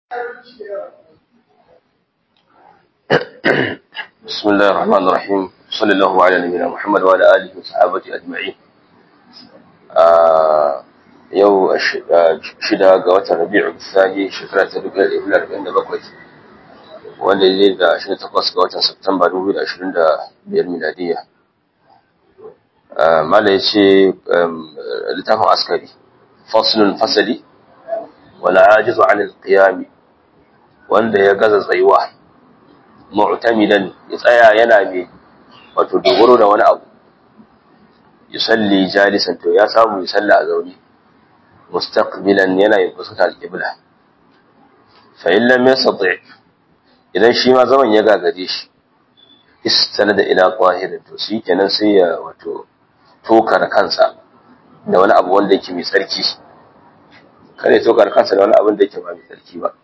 بسم الله الرحمن الرحيم صلى الله على نبينا محمد وعلى آله وصحابته أجمعين yau shida ga watan rabi'u tsani shekara ta dubu ɗaya da arba'in da bakwai wanda ne da ashirin takwas ga watan Satumba dubu da ashirin da biyar miladiya mala ya ce littafin askari faslun fasali wala ajizu an alqiyami wanda ya gaza tsayuwa mu'tamidan ya tsaya yana mai wato dogaro da wani abu yusalli jalisan to ya samu ya salla a zaune mustaqbilan yana yin fuskata al-qibla fa in lam yastati idan shi ma zaman ya gagare shi istanada ila qahirin to shi kenan sai ya wato tokar kansa da wani abu wanda yake mai tsarki kare tokar kansa da wani abu da yake ba mai tsarki ba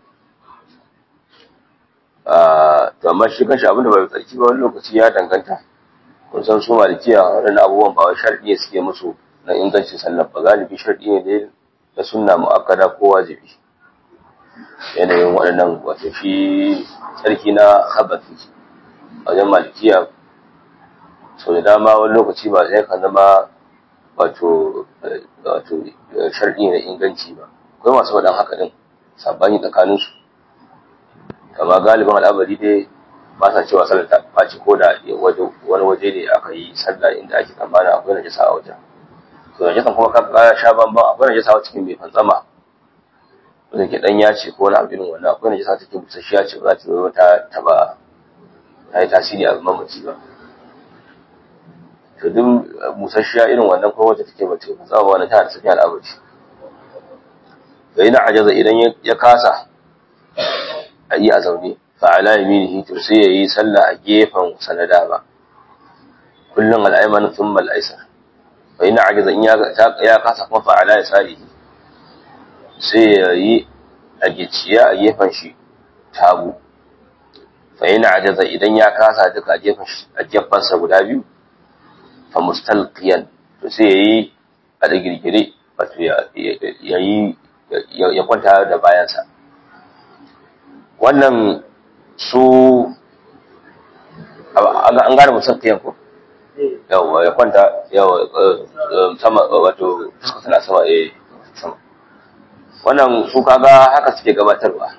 to amma shi kanshi abin da ba mai tsarki ba wani lokaci ya danganta kun san su malikiya waɗannan abubuwan ba wai sharɗi ne suke musu na ingancin sallar ba galibi sharɗi ne da na sunna mu'akkada ko wajibi yanayin waɗannan wato shi tsarki na khabathi a wajen malikiya sau da dama wani lokaci ba sai ka zama wato wato sharɗi na inganci ba akwai masu faɗan haka din sabani tsakaninsu amma galibin al'amari dai ba sa cewa sallar ta ɓaci ko da wani waje ne aka yi sallah inda ake tsammana akwai najasa a wajen to najasan kuma ka sha bamban akwai najasa a cikin mai fantsama wanda ke dan yace ko wani abu irin wannan akwai najasa take busasshiya ce ba za ta zo ta taba ta yi tasiri a mamaci ba to duk busasshiya irin wannan ko wacce take bace ba za ba wannan tana da safiya al'amari fa ina ajaza idan ya kasa a yi a zaune fa'ala yaminihi to sai yayi sallah a gefen sanada ba kullun al-ayman thumma al-aysar fa ina ajaza in ya kasa kuma fa'ala yasarihi sai yayi a gicciya a gefen shi tagu fa ina ajaza idan ya kasa duka a gefen a gefen sa guda biyu fa mustalqiyan to sai yayi a da girgire wato yayi ya kwanta da bayansa wannan su an gane mutum ta yanku yawa ya kwanta yawa sama wato fuska tana sama eh sama wannan su kaga haka suke gabatarwa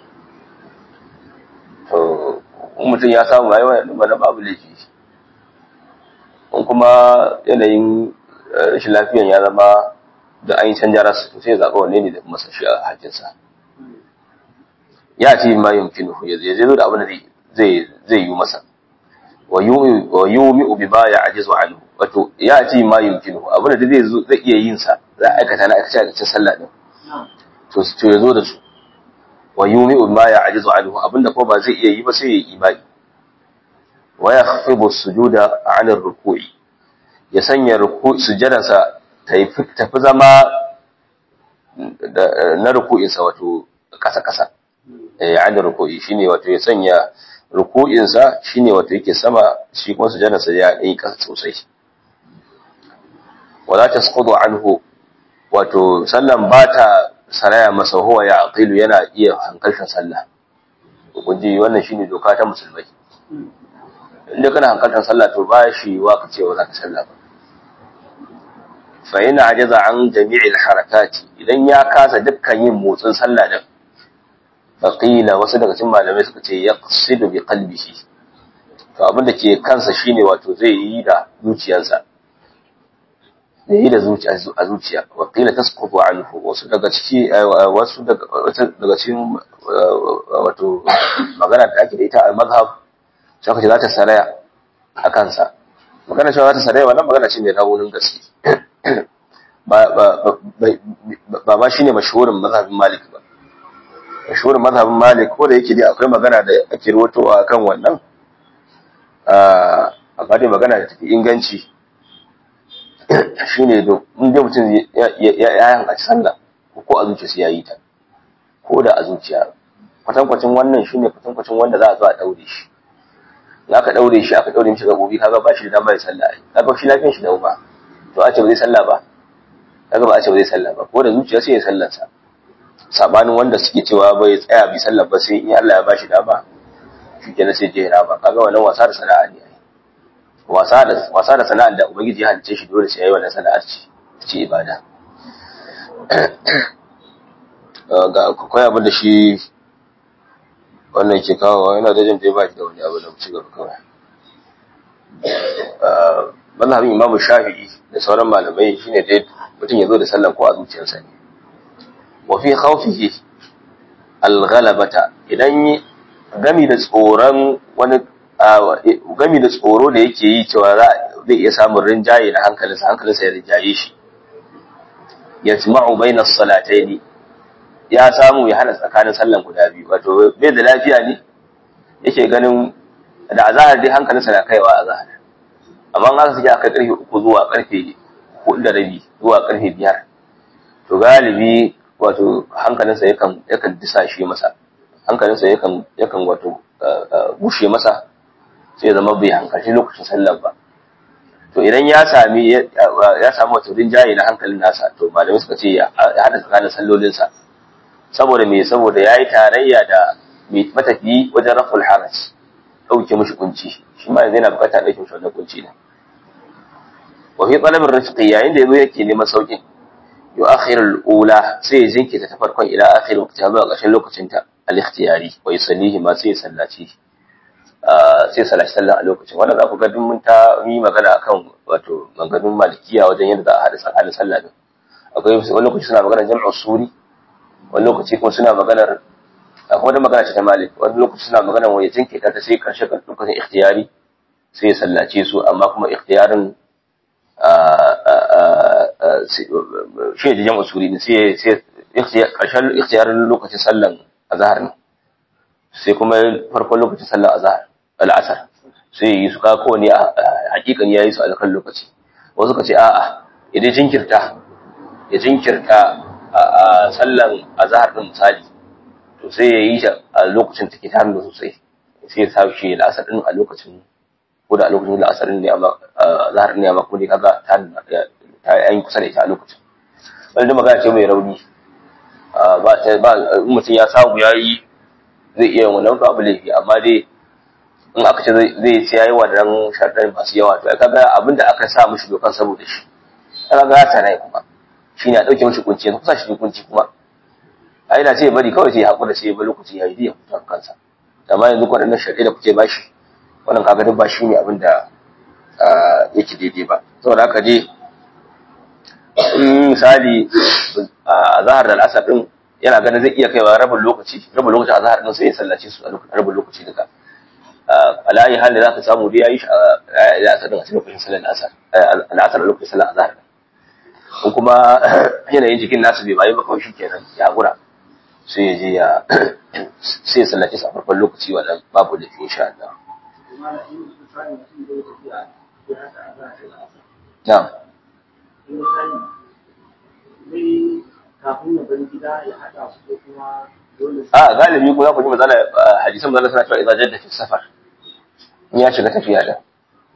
to in mutum ya samu rayuwa ya na babu laifi in kuma yanayin rashin lafiyan ya zama da an yi canja rasu to sai ya zaɓa wanne ne da masa shi a hajjinsa ya ce ma yumkinu ya zai zo da abin da zai zai yi masa wa yumi bi ma ya ajizu anhu wato ya ce ma yumkinu abin da zai zo zai iya yin sa za a aikata na aikace aikacin sallah din to to ya zo da su wa yumi bi ma ya ajizu anhu abin da ko ba zai iya yi ba sai ya yi imani wa yakhfidu sujuda an ruku'i ya sanya ruku sujadansa ta tafi zama na ruku'insa wato kasa-kasa yani ruku'i shine wato ya sanya ruku'insa shine wato yake sama shi kuma sujadarsa ya yi kasa sosai wala tasqudu anhu wato sallan bata saraya masa huwa ya aqilu yana iya hankaltar sallah kun ji wannan shine doka ta musulmai inda kana hankaltar sallah to ba shi wa ka cewa zaka sallah ba fa yana ajaza an jami'il harakati idan ya kasa dukkan yin motsin sallah din faƙila wasu daga cikin malamai suka ce ya ƙasidu bi qalbihi to abin da ke kansa shine wato zai yi da zuciyarsa zai yi da zuciya a zuciya waƙila tasqutu anhu wasu daga ciki wasu daga cikin wato magana da ake da ita a mazhab sai ce za ta saraya a kansa magana cewa za ta saraya wannan magana ce mai raunin gaske ba ba ba shine mashhurin mazhabin malik ba mashhurin mazhabin Malik ko da yake dai akwai magana da ake ruwatowa kan wannan amma dai magana da tafi inganci shine do in dai mutum ya yanka sallah ko a zuciya sai yayi ta ko da a zuciya kwatankwacin wannan shine kwatankwacin wanda za a zo a daure shi in aka daure shi aka daure mishi gabobi kaga ba shi da dama ya sallah kaga shi lafiyar shi da ba to a ce ba zai sallah ba kaga ba a ce ba zai sallah ba ko da zuciya sai ya sallarsa sabanin wanda suke cewa bai tsaya bi sallar ba sai in Allah ya bashi dama shi kenan sai je ba kaga wannan wasa da sana'a ne wasa da wasa da sana'ar da ubangiji ya halice shi dole sai yayi wannan sana'ar ce ce ibada ga akwai abin da shi wannan ke kawo yana da jin da ya ba shi da wani abu da ci gaba kawai mazhabin imamu shafi'i da sauran malamai shine dai mutum ya zo da sallan ko a zuciyarsa ne wa fi khawfihi al-ghalabata idan gami da tsoron wani gami da tsoro da yake yi cewa zai iya samun rinjaye da hankalinsa hankalinsa ya rinjaye shi yajma'u bayna as-salatayn ya samu ya hana tsakanin sallan guda biyu wato bai da lafiya ne yake ganin da azahar dai hankalinsa na kaiwa azahar amma an aka sake aka karfe uku zuwa karfe hudu da rabi zuwa karfe biyar to galibi wato hankalinsa yakan yakan disashe masa hankalinsa yakan yakan wato bushe masa sai ya zama bai hankalci lokacin sallar ba to idan ya sami ya samu wato rinjaye na hankalin nasa to malamai suka ce ya hada tsakanin sallolinsa saboda me saboda yayi tarayya da mai matafiyi wajen raful haraj dauke mishi kunci shi ma yanzu yana bukata dauke mishi wannan kunci ne wa fi talabir rizqi yayin da yazo yake neman saukin yu'akhir al-ula sai ya jinkita ta farkon ila akhir waqti zuwa ƙarshen lokacin ta al-ikhtiyari wa yusallihi ma sai ya sallaci sai sallaci sallah a lokacin wannan za ku ga duk mun ta yi magana akan wato maganganun malikiya wajen yadda za a hada tsakanin sallah din akwai wani lokaci suna magana jam'u suri wani lokaci kuma suna maganar kuma da magana ce ta malik wani lokaci suna magana wani jinkita ta sai karshe lokacin ikhtiyari sai ya sallace su amma kuma ikhtiyarin shi ne jam'u suri ne sai sai karshen ikhtiyarin lokacin sallan azhar ne sai kuma farkon lokacin sallan azhar al'asar sai yi su ka kowane hakikan yayi su a kan lokaci wasu ka ce a'a idan jinkirta ya jinkirta a sallan azhar din misali to sai ya yi shi a lokacin take ta hannu sosai sai ya sa shi da asar din a lokacin ko da a lokacin da asar ne amma azhar ne amma ko ne kaga ta ta yi kusa da ita a lokacin wani da magana ce mai rauni ba ta ba mutum ya samu yayi zai iya wannan abu laifi amma dai in aka ce zai ce yayi wannan sharɗan masu yawa to kaga abin da aka sa mishi dokan saboda shi kaga ya tana kuma shine a dauke mishi kunci yanzu kusa shi kunci kuma a ina ce bari kawai sai ya hakura sai ya bar lokaci ya yi ya fita kansa amma yanzu waɗannan sharɗai da kuke bashi wannan kaga duk ba shi ne abin da yake daidai ba saboda haka je in misali a zahar da al'asar din yana ganin zai iya kaiwa rabin lokaci rabin lokaci a zahar din sai ya sallace su a rabin lokaci duka alayi hali za ka samu dai yayi shi a al'asar din a cikin lokacin sallar al'asar al'asar a lokacin sallar azhar in kuma yanayin jikin nasu bai bayi ba kawai shikenan ya gura sai ya je ya sai ya sallace su a farkon lokaci wannan babu da insha Allah na'am kafin ya bar gida ya haɗa su ko kuma dole a galibi ko za ku ji mazala hadisan mazala suna cewa idan jadda fi safar in ya shiga tafiya da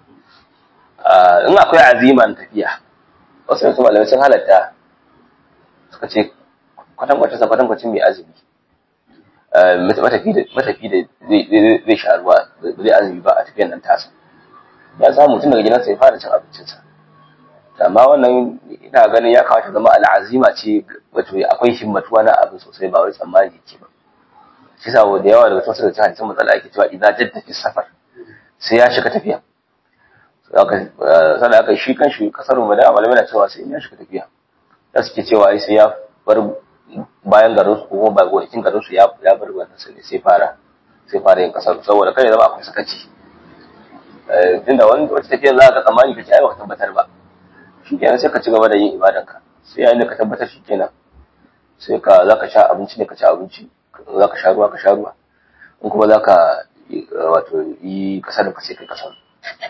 in akwai aziman tafiya wasu yanzu malamai sun halatta suka ce kwatankwacin sa kwatankwacin mai azumi matafi da zai sha ruwa ba zai azumi ba a tafiyan nan tasa ya samu mutum daga gidansa ya fara cin abincinsa amma wannan ina ganin ya kamata zama al'azima ce wato akwai himmatuwa na abin sosai ba wai tsammani ke ba shi sa da yawa daga cikin da hadisan matsala ake cewa idan jadda fi safar sai ya shiga tafiya sannan aka shi kan shi kasar mu da malamai na cewa sai ya shiga tafiya da suke cewa sai ya bar bayan garin su ko ba gonakin garin su ya bar wannan sai sai fara sai fara yin kasar saboda kai zama akwai sakaci tunda wani wata tafiya za ka tsammani ka ci ai baka tabbatar ba shi kenan sai ka ci gaba da yin ibadanka sai yayin da ka tabbatar shi kenan sai ka za ka sha abinci ne ka ci abinci za ka sha ruwa ka sha ruwa in kuma za ka wato yi kasar da ka sai kai kasar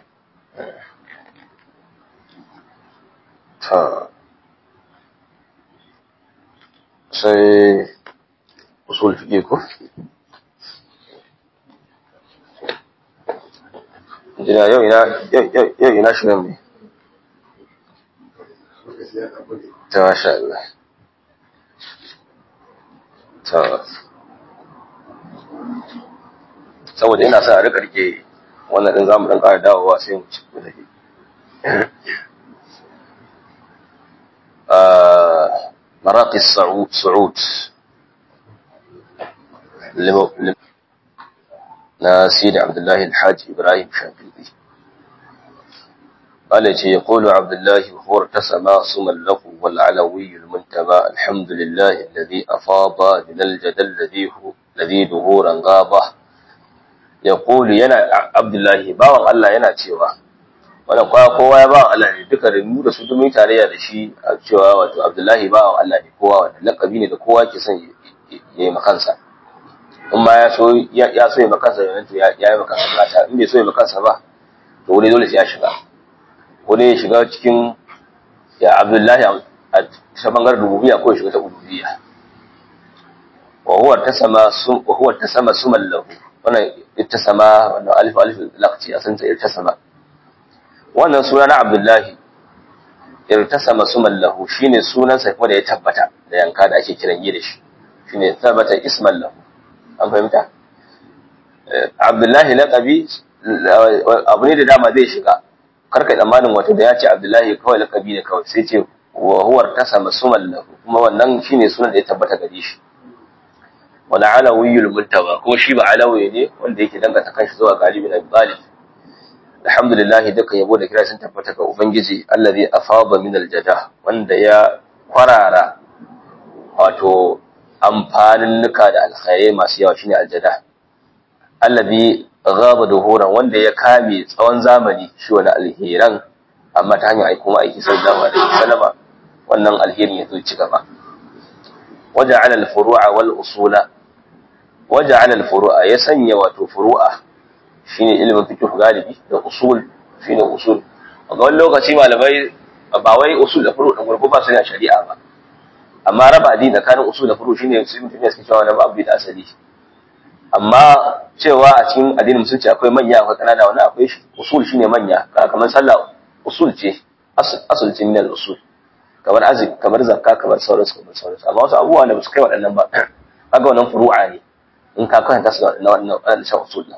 ta sai usul fiƙe ko jina yau ina shirin ne ta masha Allah saboda ina sa a rika rike wannan din zamu dan ƙara dawowa sai mu ci da shi مراقي الصعود صعود na sidi abdullahi alhaji ibrahim shafiqi قال يقول عبد الله وهو ارتسم صما له والعلوي المنتبى الحمد لله الذي أفاض من الجدل الذي هو الذي ظهورا غابه يقول ينا عبد الله باwan Allah yana cewa wannan kowa kowa ya bawan Allah ne duka da mu da su dumi tarayya da shi a cewa wato Abdullahi bawan Allah ne kowa wanda lakabi ne da kowa ke son ya yi makansa in ma ya so ya so ya makansa yanzu ya yi makansa gata in bai so ya makansa ba to wani dole sai ya shiga wani ya shiga cikin ya abdullahi a ta bangaren rububiyya ko ya shiga ta uluhiyya wa huwa tasama sum wa huwa tasama suman lahu wannan ittasama wannan alif alif laqti asan ta irtasama wannan suna na abdullahi irtasama suman lahu shine sunan sa kuma da ya tabbata da yanka da ake kiran yi da shi shine tabbata isman lahu an fahimta abdullahi laqabi abu ne da dama zai shiga karka tsammanin wato da ya ce abdullahi kawai lakabi ne kawai sai ce wa huwar tasa masuman lahu kuma wannan shine sunan da ya tabbata gare shi wala alawiyul muntawa ko shi ba alawi ne wanda yake danganta kanshi zuwa galibin abi talib alhamdulillah duka yabo da kira sun tabbata ga ubangiji allazi afada min aljada wanda ya kwarara wato amfanin nuka da alkhairai masu yawa shine aljada allazi gaba duhuran wanda ya kame tsawon zamani shi wani alheran amma ta hanyar aiko ma aiki sallallahu alaihi wasallam wannan alherin ya zo ci gaba waja'ala al-furu'a wal usula waja'ala al-furu'a ya sanya wato furu'a shine ilimin fiqh galibi da usul shine usul ga wani lokaci malamai ba wai usul da furu' da gurgu ba su ne a shari'a ba amma raba addini tsakanin usul da furu' shine sai mutum ya suke cewa wani abu da asali amma cewa a cikin addinin musulunci akwai manya akwai kanana wani akwai usul shine manya kamar sallah usul ce asul ce min usul kamar azik kamar zakka kamar sauransu kamar sauransu amma wasu abubuwa da ba su kai waɗannan ba kaga wannan furu'a ne in ka kwanta su da wannan wannan shan usul din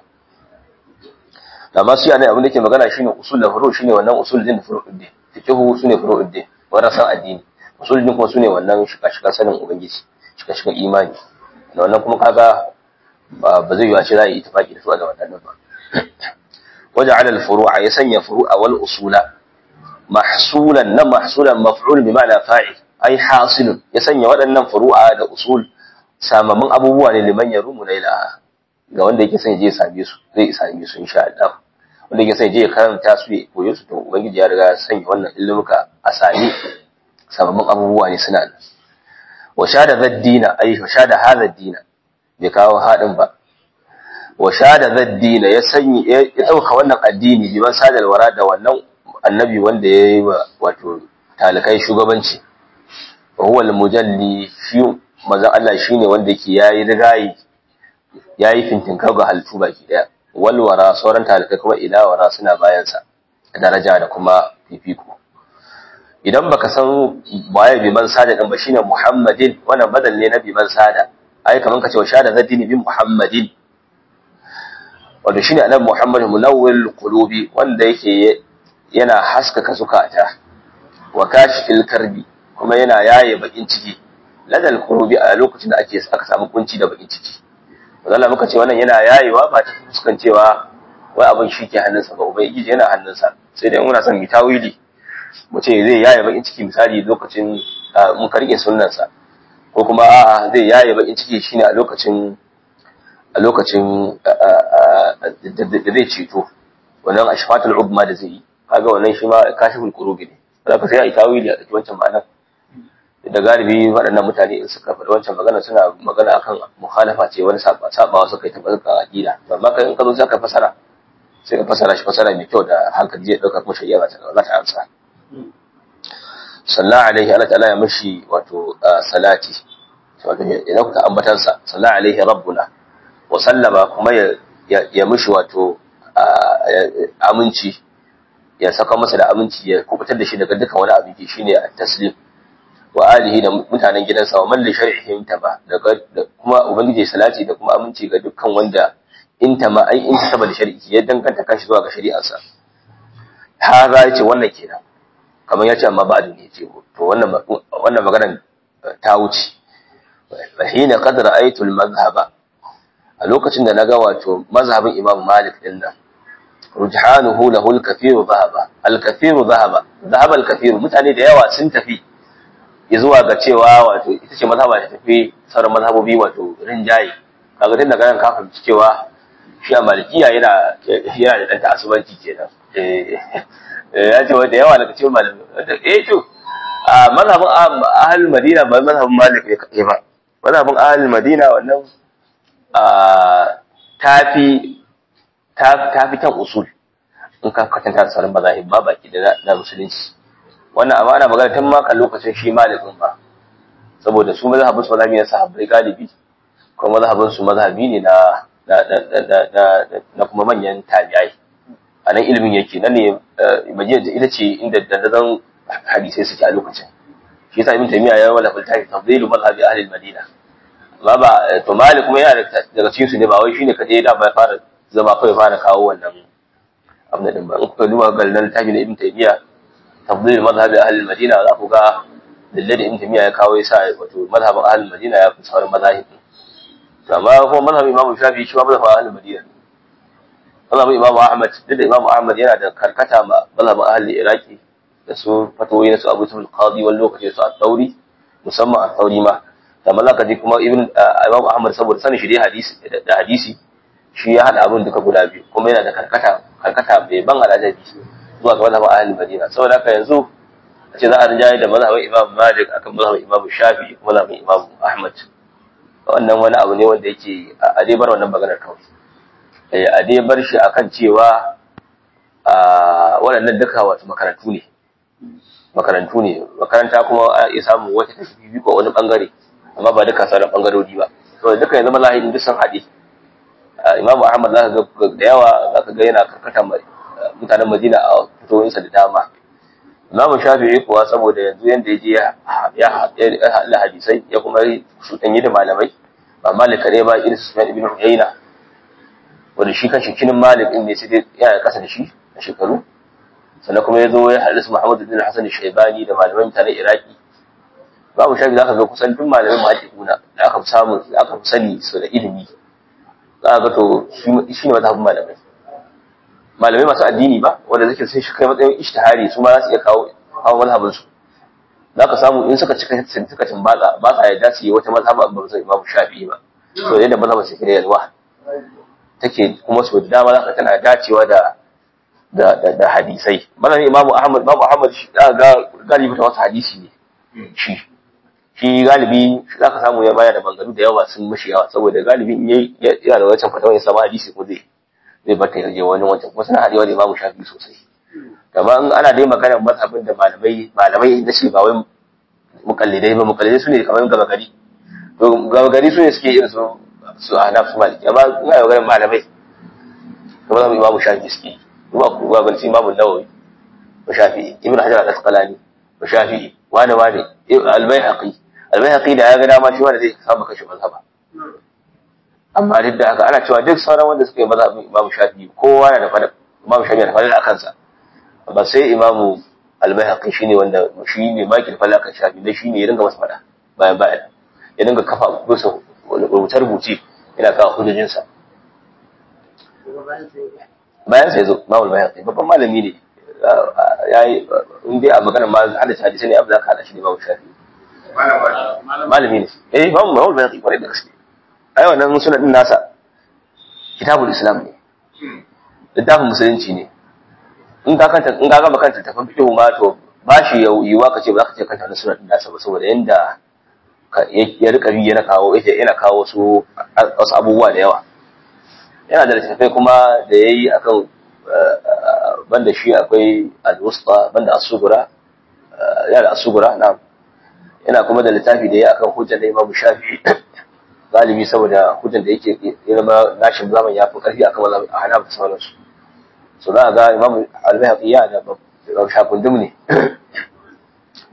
amma su yana abin da ke magana shine usul da furu shine wannan usul din furu'ud din fiqhu sune furu'ud din wannan san addini usul din kuma sune wannan shika-shikan sanin ubangiji shika-shikan imani da wannan kuma kaga ba zai yiwa ce za a yi itifaki da su da waɗannan ba waje alal furu'a ya sanya furu'a wal usula mahsulan na mahsulan maf'ul bi ma'ana fa'il ai hasilun ya sanya waɗannan furu'a da usul samamin abubuwa ne liman ya rumu na ilaha ga wanda yake son je ya same su zai same su insha Allah wanda yake son je ya karanta su ya koyo su to ubangiji ya riga ya sanya wannan ilmuka a sami samamin abubuwa ne suna nan wa shada zaddina ai wa shada hadha dina bai kawo haɗin ba wa shada zaddina ya sanyi ya ɗauka wannan addini liman sadar wara da wannan annabi wanda ya yi wa wato talikai shugabanci wa huwa al-mujalli shi manzon Allah shine wanda yake yayi rigayi yayi fintinka ga halittu baki daya wal wara sauran talikai kuma ila wara suna bayan sa daraja da kuma fifiko idan baka san waye biman sada din ba shine Muhammadin wannan badal ne na biman sada ai kaman kace wa shada zaddini bi Muhammadin wato shine annabi Muhammad munawwil qulubi wanda yake yana haskaka zukata wa kashfil karbi kuma yana yaye bakin ciki ladal qulubi a lokacin da ake aka samu kunci da bakin ciki Allah muka ce wannan yana yayewa ba ta fuskan cewa wai abin shi ke hannunsa ba ubangiji yana hannunsa sai dai muna son mu tawili mu ce zai yaye bakin ciki misali lokacin mun karke sunnansa ko kuma a'a zai yaye bakin ciki shine a lokacin a lokacin da zai ceto wannan ashfatul ubma da zai yi kaga wannan shi ma kashiful qurubi ne zaka sai a yi tawili a cikin wancan ma'anar da galibi waɗannan mutane in suka faɗi wancan magana suna magana akan mukhalafa ce wani sabawa suka yi tabbata aqida amma kai in ka zo zaka fasara sai ka fasara shi fasara mai kyau da hankali zai dauka kuma shari'a za ta amsa sallallahu alaihi Allah ta'ala ya mishi wato salati wato idan kuka ambatansa sallallahu alaihi rabbuna wa sallama kuma ya ya mishi wato aminci ya saka masa da aminci ya kubutar da shi daga dukkan wani abin shine at-taslim wa alihi da mutanen gidansa wa man li shar'ihim taba da kuma ubangiji salati da kuma aminci ga dukkan wanda in tama ai in taba da shari'i ya danganta kanshi zuwa ga shari'arsa haza yace wannan kenan kamar yace amma ba da ne yace to wannan wannan maganar ta wuce fa hina qad ra'aytu al-madhhaba a lokacin da naga wato mazhabin Imam Malik din nan rujhanuhu lahu al-kathiru dhahaba al-kathiru dhahaba dhahaba al-kathiru mutane da yawa sun tafi zuwa ga cewa wato ita ce mazhaba da tafi sauran mazhabobi wato rinjaye kaga tun daga nan ka fahimci cewa shi a malikiya yana yana da dan ta'assubanci kenan eh ya ce wanda yawa daga cikin malamai eh to a mazhabin ahlul madina ba mazhabin malik ne ba mazhabin ahlul madina wannan a tafi tafi kan usul in ka kwatanta da sauran mazahib ba baki da na musulunci wannan amma ana magana tun ma kan lokacin shi malikin ba saboda su mazhabin su mazhabi na sahabbai galibi kuma mazhabin su mazhabi ne na na kuma manyan tabi'ai a nan ilimin yake nan ne majiyar ita ce inda dandazon hadisai suke a lokacin shi yasa ibn taymiya ya wala faltafi tafdilu mazhabi ahli al-madina amma ba to malik kuma yana daga cikin su ne ba wai shine kadai da ba fara zama kai fara kawo wannan abin da din ba in kuka duba ga nan tafi da ibn taymiya tafdilu mazhabi ahli al-madina za ku ga dalilin da ibn taymiya ya kawo yasa wato mazhabin ahli al-madina ya fi sauran mazahibin amma kuma mazhabin imamu shafi shi ma mazhabin ahlul madina mazhabin imamu ahmad duk da imamu ahmad yana da karkata ma mazhabin ahlul iraki da su fatoyi na su abu tul qadi wani lokaci su at-tauri musamman at-tauri ma amma zaka ji kuma ibn imamu ahmad saboda sanin shi dai hadisi da hadisi shi ya hada abin duka guda biyu kuma yana da karkata karkata bai ban alajabi zuwa ga mazhabin ahlul madina saboda haka yanzu a ce za a rinjaye da mazhabin imamu malik akan mazhabin imamu shafi mazhabin imamu ahmad wannan wani abu ne wanda yake a dai bar wannan maganar kawai a dai bar shi akan cewa waɗannan duka wasu makarantu ne makarantu ne makaranta kuma a iya samun wata tafi ko wani bangare amma ba duka sauran bangarori ba to duka yanzu malahin duk sun haɗe imamu ahmad za ka ga da yawa za ka ga yana karkata mutanen madina a fitoyinsa da dama imamu shafi'i kuwa saboda yanzu yanda ya je ya haɗa hadisai ya kuma shuɗanyi da malamai ba malik kare ba irin su ibn uyayna wanda shi kan shikinin malik din ne sai dai yana kasa da shi a shekaru sannan kuma ya zo ya haɗu su muhammadu bin hasan shaibani da malamai mutanen iraki babu shafi za ka ga kusan duk malamai mahaƙiƙuna da aka fi samu da aka fi sani su da ilimi za ka ga to shi ne mazhabin malamai malamai masu addini ba wanda zake sun shi kai matsayin ishtihari su ma za su iya kawo kawo mazhabin su za ka samu in suka cika suka timbatsa ba sa yarda su yi wata mazhaba ba zai imamu shafi'i ba to yadda mazhabin su kire yalwa take kuma su da dama za ka tana dacewa da da da, da hadisai mazhabin imamu ahmad imamu ahmad shi za ga galibi ta wasu hadisi ne shi shi galibi za ka samu ya baya da bangaru da yawa sun mashi yawa saboda galibi in yayi yana da wancan fatawa ya samu hadisi ko zai zai bar ta yarje wani wancan kuma suna haɗewa da imamu shafi sosai kamar in ana dai magana mazhabin da malamai malamai na ce ba wai mukallidai ba mukallidai su ne kamar gaba gari to gaba gari su ne suke irin su su hanaf su maliki amma ina magana malamai kamar zamu imamu shafi suke kuma ku ga galci imamu nawawi wa shafi ibnu hajar al-asqalani wa shafi wani wani al-baihaqi al-baihaqi da ya ga dama shi wanda zai samu kashi mazhaba amma duk da haka ana cewa duk sauran wanda suka yi mazhabin Imam Shafi'i kowa na da fada Imam Shafi'i da fada akan sa ba sai Imam Al-Baihaqi shine wanda shi ne maki da fada akan Shafi'i dan shine ya dinga masa fada bayan bayan ya dinga kafa kusa rubuce rubuce yana kawo hujjojin sa bayan sai zo Imam Al-Baihaqi babban malami ne yayi in dai a magana ma hada hadisi ne abu da ka hada shi da Imam Shafi'i malami ne eh Imam Al-Baihaqi kwarai da gaske ai wannan suna din nasa kitabul islam ne littafin musulunci ne in ka kanta in ka gama kanta tafin fiqh ma to ba shi yiwuwa ka ce ba za ka ce kanta na suna din nasa ba saboda yanda ya rika bi yana kawo ita yana kawo su wasu abubuwa da yawa yana da littattafai kuma da yayi akan banda shi akwai al-wusta banda as-sugura yana da as-sugura na'am yana kuma da littafi da yayi akan hujjar da Imam Shafi'i galibi saboda hujjan da yake ya zama nashin zaman ya fi karfi akan wannan a hana da sauransu so za a ga imam al-bayhaqi ya da shakundum ne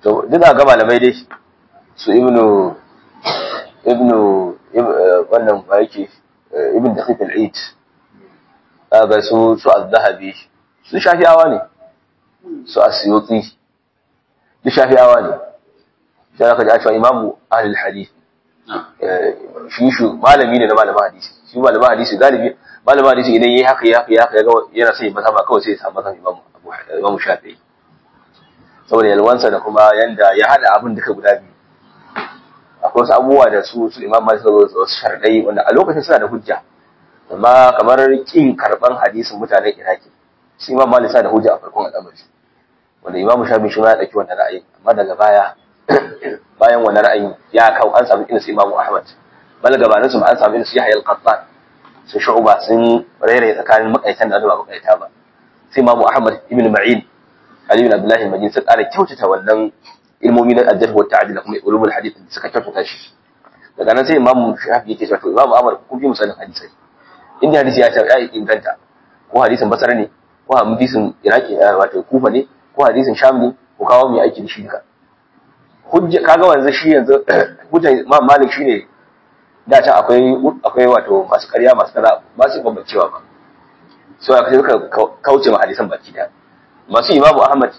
to duk ga malamai dai su ibnu ibnu wannan ba yake ibn daqiq al-eid ga su su az-zahabi su shafi'awa ne su asyuti su shafi'awa ne sai aka ji a cewa imamu ahlul hadith shi shi malami ne na malamin hadisi shi malamin hadisi galibi malamin hadisi idan yayi haka ya haka ya haka yana sai masa ba kawai sai ya samu masa imamu imamu shafi'i saboda yalwansa da kuma yanda ya hada abin duka guda biyu akwai wasu abubuwa da su su imam malik suka zo wasu sharadai wanda a lokacin suna da hujja amma kamar kin karban hadisin mutanen iraki shi imam malik suna da hujja a farkon al'amari wanda imam shafi shi ma ya dauki wannan ra'ayi amma daga baya bayan wannan ra'ayi ya kawo an samu irin su imam ahmad bal gabanin su an samu irin su yahya al-qattan su shu'ba sun rairaye tsakanin makaitan da ba makaita ba sai imam ahmad ibn ma'in ali ibn abdullah al-majid sun ƙara kyautata wannan ilmomi na addar wa ta'adil da kuma ulumul hadith da suka kyautata shi daga nan sai imam shafi yake cewa to imam amr kun fi misalin hadisi inda hadisi ya ta ya inganta ko hadisin basara ne ko hadisin iraki wato kufa ne ko hadisin sham ne ko kawo mai aiki da shi duka hujja kaga wanzu shi yanzu hujja imam malik shine da ta akwai akwai wato masu ƙarya masu kaza ba su bambancewa ba so aka suka kauce ma hadisan baki da masu imamu ahmad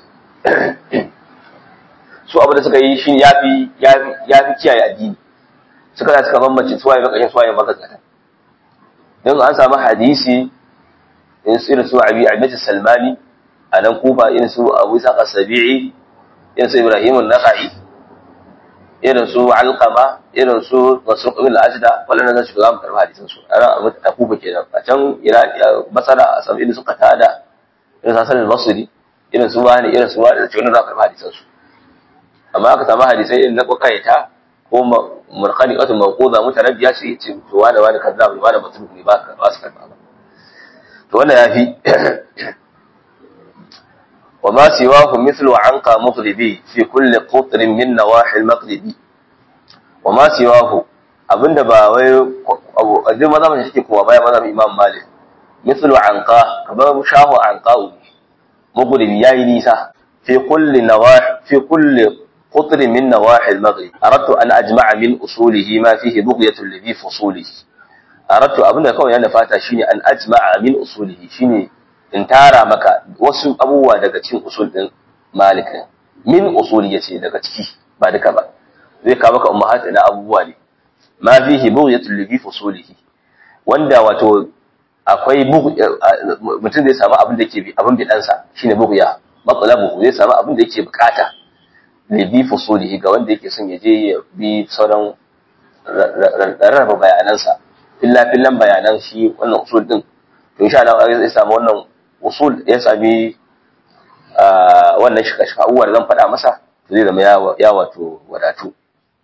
su abu da suka yi shi ya fi kiyaye addini suka da suka bambance suwaye bakashin suwaye bakasata don an samu hadisi in su irin su abi abinci salmani a nan kufa irin su abu isa sabi'i irin su ibrahim naqai irin su alqama irin su masruq ibn al-ajda wannan zan shiga mu karba hadisin su ana a kufa kenan a can basara a samu irin su qatada irin su hasan al-basri irin su wani irin su wani da cikin za karba hadisin su amma aka samu hadisai irin na kwakayata ko murkani wato mawquza mutarabbiya ce ce to wani wani kaza wani wani mutum ne ba ka ba su karba ba to wannan yafi wa ma siwahu mithlu anqa mughribi fi kulli qutrin min nawahi al-maghribi wa ma siwahu abinda ba wai duk maza mun shi kowa baya maza imam malik mithlu anqa kamar shahu anqa mughribi yayi nisa fi kulli nawahi fi kulli قطر من نواحي المغرب أردت أن أجمع من أصوله ما فيه بغية لذي فصوله أردت أبنى كون أنا فاتا شيني أن أجمع من أصوله شيني in tara maka wasu abubuwa daga cikin usul din Malik min usuli yace daga ciki ba duka ba zai kawo maka ummahat na abubuwa ne ma fihi bughyatul li fusulihi wanda wato akwai mutum zai samu abin da yake abin bidansa shine bughya matsalabu zai samu abin da yake bukata ne bi fusulihi ga wanda yake son ya je ya bi sauran rarraba bayanansa filla fillan bayanan shi wannan usul din to insha Allah zai samu wannan usul ya sami wannan shika shika uwar zan faɗa masa to zai zama ya wato wadatu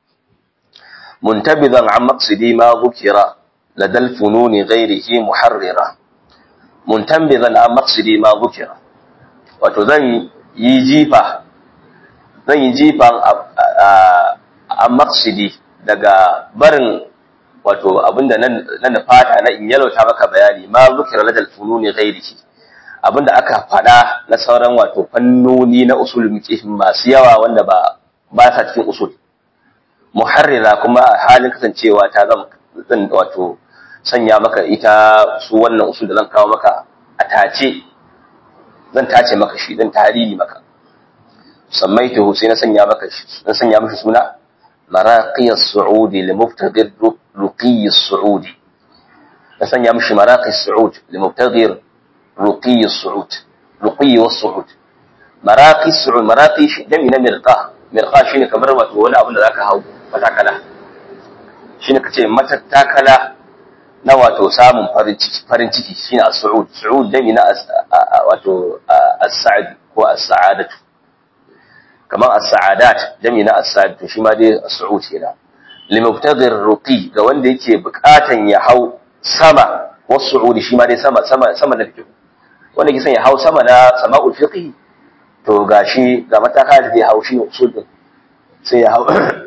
muntabidan an maqsidi ma dhukira ladal fununi ghairihi muharrira muntabidan an maqsidi ma dhukira wato zan yi jifa zan yi jifan a maksidi daga barin wato abinda na nufata na in yalauta maka bayani ma zukira ladal fununi ghairihi abinda aka faɗa na sauran wato fannoni na usul fiqh masu yawa wanda ba ba sa cikin usul muharrira kuma a halin kasancewa ta zan zan wato sanya maka ita su wannan usul da zan kawo maka a tace zan tace maka shi zan tariri maka سميته سينا سنيا مكش سنيا مش سنا مراقي السعودي لمبتغر رقي السعودي سنيا مش مراقي السعود لمبتغر رقي السعود رقي والصعود مراقي السعود مراقي جميع مرقاه مرقاه شيني كمر ما تقول أبن ذاك هاو فتاكلا شيني كتير متتاكلا na wato samun farin ciki shine as-su'ud su'ud dami na wato as-sa'd ko as-sa'adatu kamar as-sa'adat jami na as-sa'ad to shi ma dai as-su'ud kenan limubtadir ruqi ga wanda yake bukatan ya hau sama was-su'ud shi ma dai sama sama sama na fiqh wanda yake son ya hau sama na sama'ul fiqh to gashi ga mataka da zai hau shi usul din sai ya hau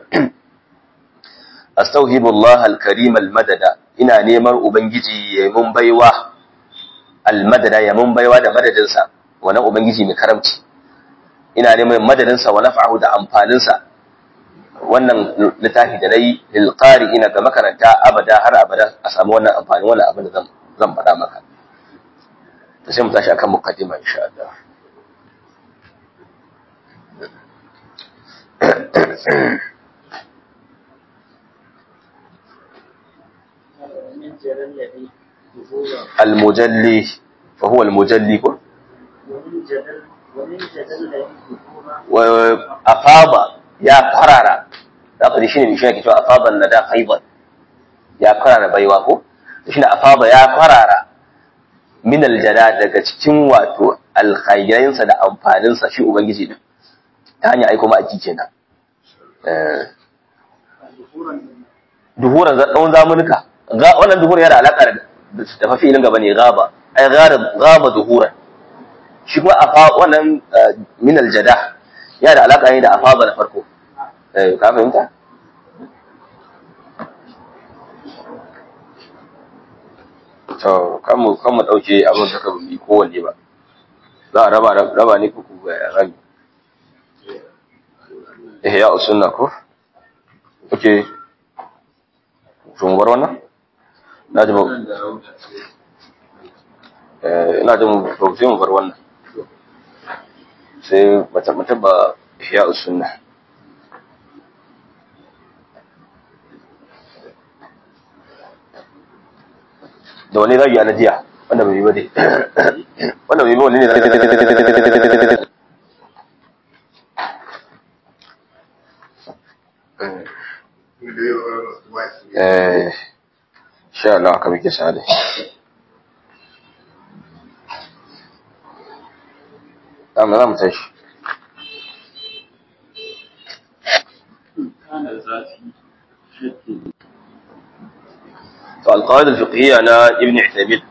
astauhibu Allah al-karim al-madada ina neman ubangiji ya mun baiwa al-madada ya mun baiwa da madadinsa wannan ubangiji mai karamci ina neman madadinsa wa naf'ahu da amfaninsa wannan littafi da nayi lil ina ga makaranta abada har abada a samu wannan amfani wannan abin da zan zan faɗa maka to sai mu tashi akan muqaddima insha Allah ومن جرى الذي ظهورا المجلي فهو المجلي ko ومن جدل ومن جدل الذي ظهورا wa afaba ya farara da aka shi ne shi ne ke cewa afaban nada faidan ya farara baiwa ko shi ne afaba ya farara min aljada daga cikin wato alkhairinsa da amfaninsa shi ubangiji din ta hanyar aiko ma aiki kenan eh ظهورا duhuran tsawon zamunuka Ga- wannan duhuran yana da alaƙa da da fafi ilin gaba ne gaba ai gaba gaba duhuran shi kuma afa wannan eh, min aljada yana da alaƙa ne da afaba na farko eh ka fahimta to kan mu kan mu dauke abin da ka bi kowanne ba za a raba raba ne kuku ga rami eh ya usunna ko okay to mu bar wannan na ji ba eh ina jin ba sai mu bar wannan sai mata mata ba ihya usunna da wani zagi a najiya wanda bai yi ba dai wanda bai yi ba wani ne zagi eh sha Allah aka muke sa dai amma za mu tashi فالقواعد الفقهية أنا ابن عثيمين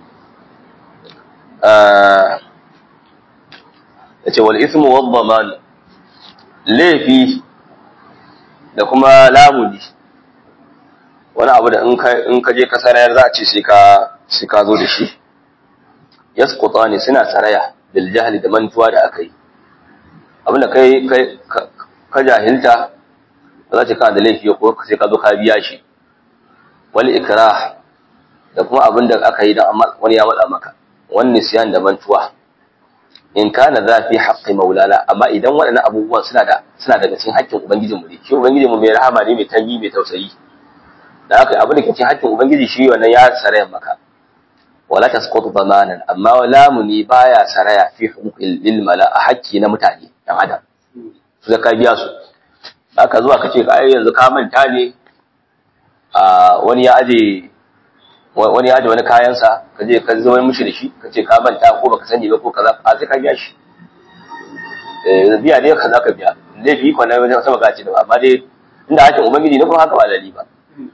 آه yace wal ismu wad daman laifi da kuma lamuni wani abu da in ka in ka je ka sarayar za a ce sai ka sai ka zo da shi yasqutani suna saraya bil jahli da mantuwa da akai abinda kai kai ka- ka jahilta ba za ta kana da laifi ko sai ka zo ka biya shi wal ikrah da kuma abin da aka yi da wani ya matsa maka wani siyan da mantuwa in kana za fi haƙƙi maulana amma idan waɗannan abubuwan suna da suna daga cikin haƙƙin ubangijinmu ne shi ubangijinmu mai rahama ne mai tangi mai tausayi da haka abin da ke cikin haƙƙin ubangiji shi wannan ya saraya maka wala tasqutu damanan amma lamuni baya saraya fi huquqil lil mala a haƙƙi na mutane dan adam su da ka biya su haka zuwa kace ka ai yanzu ka manta ne a wani ya aje wani ya aje wani kayansa ka je ka zo mishi da shi ka ce ka manta ko baka sani ba ko kaza a sai ka biya shi eh biya dai kaza ka biya dai bi ko na wajen sama gaci da amma dai inda hakin ubangiji ne kuma haka ba lali ba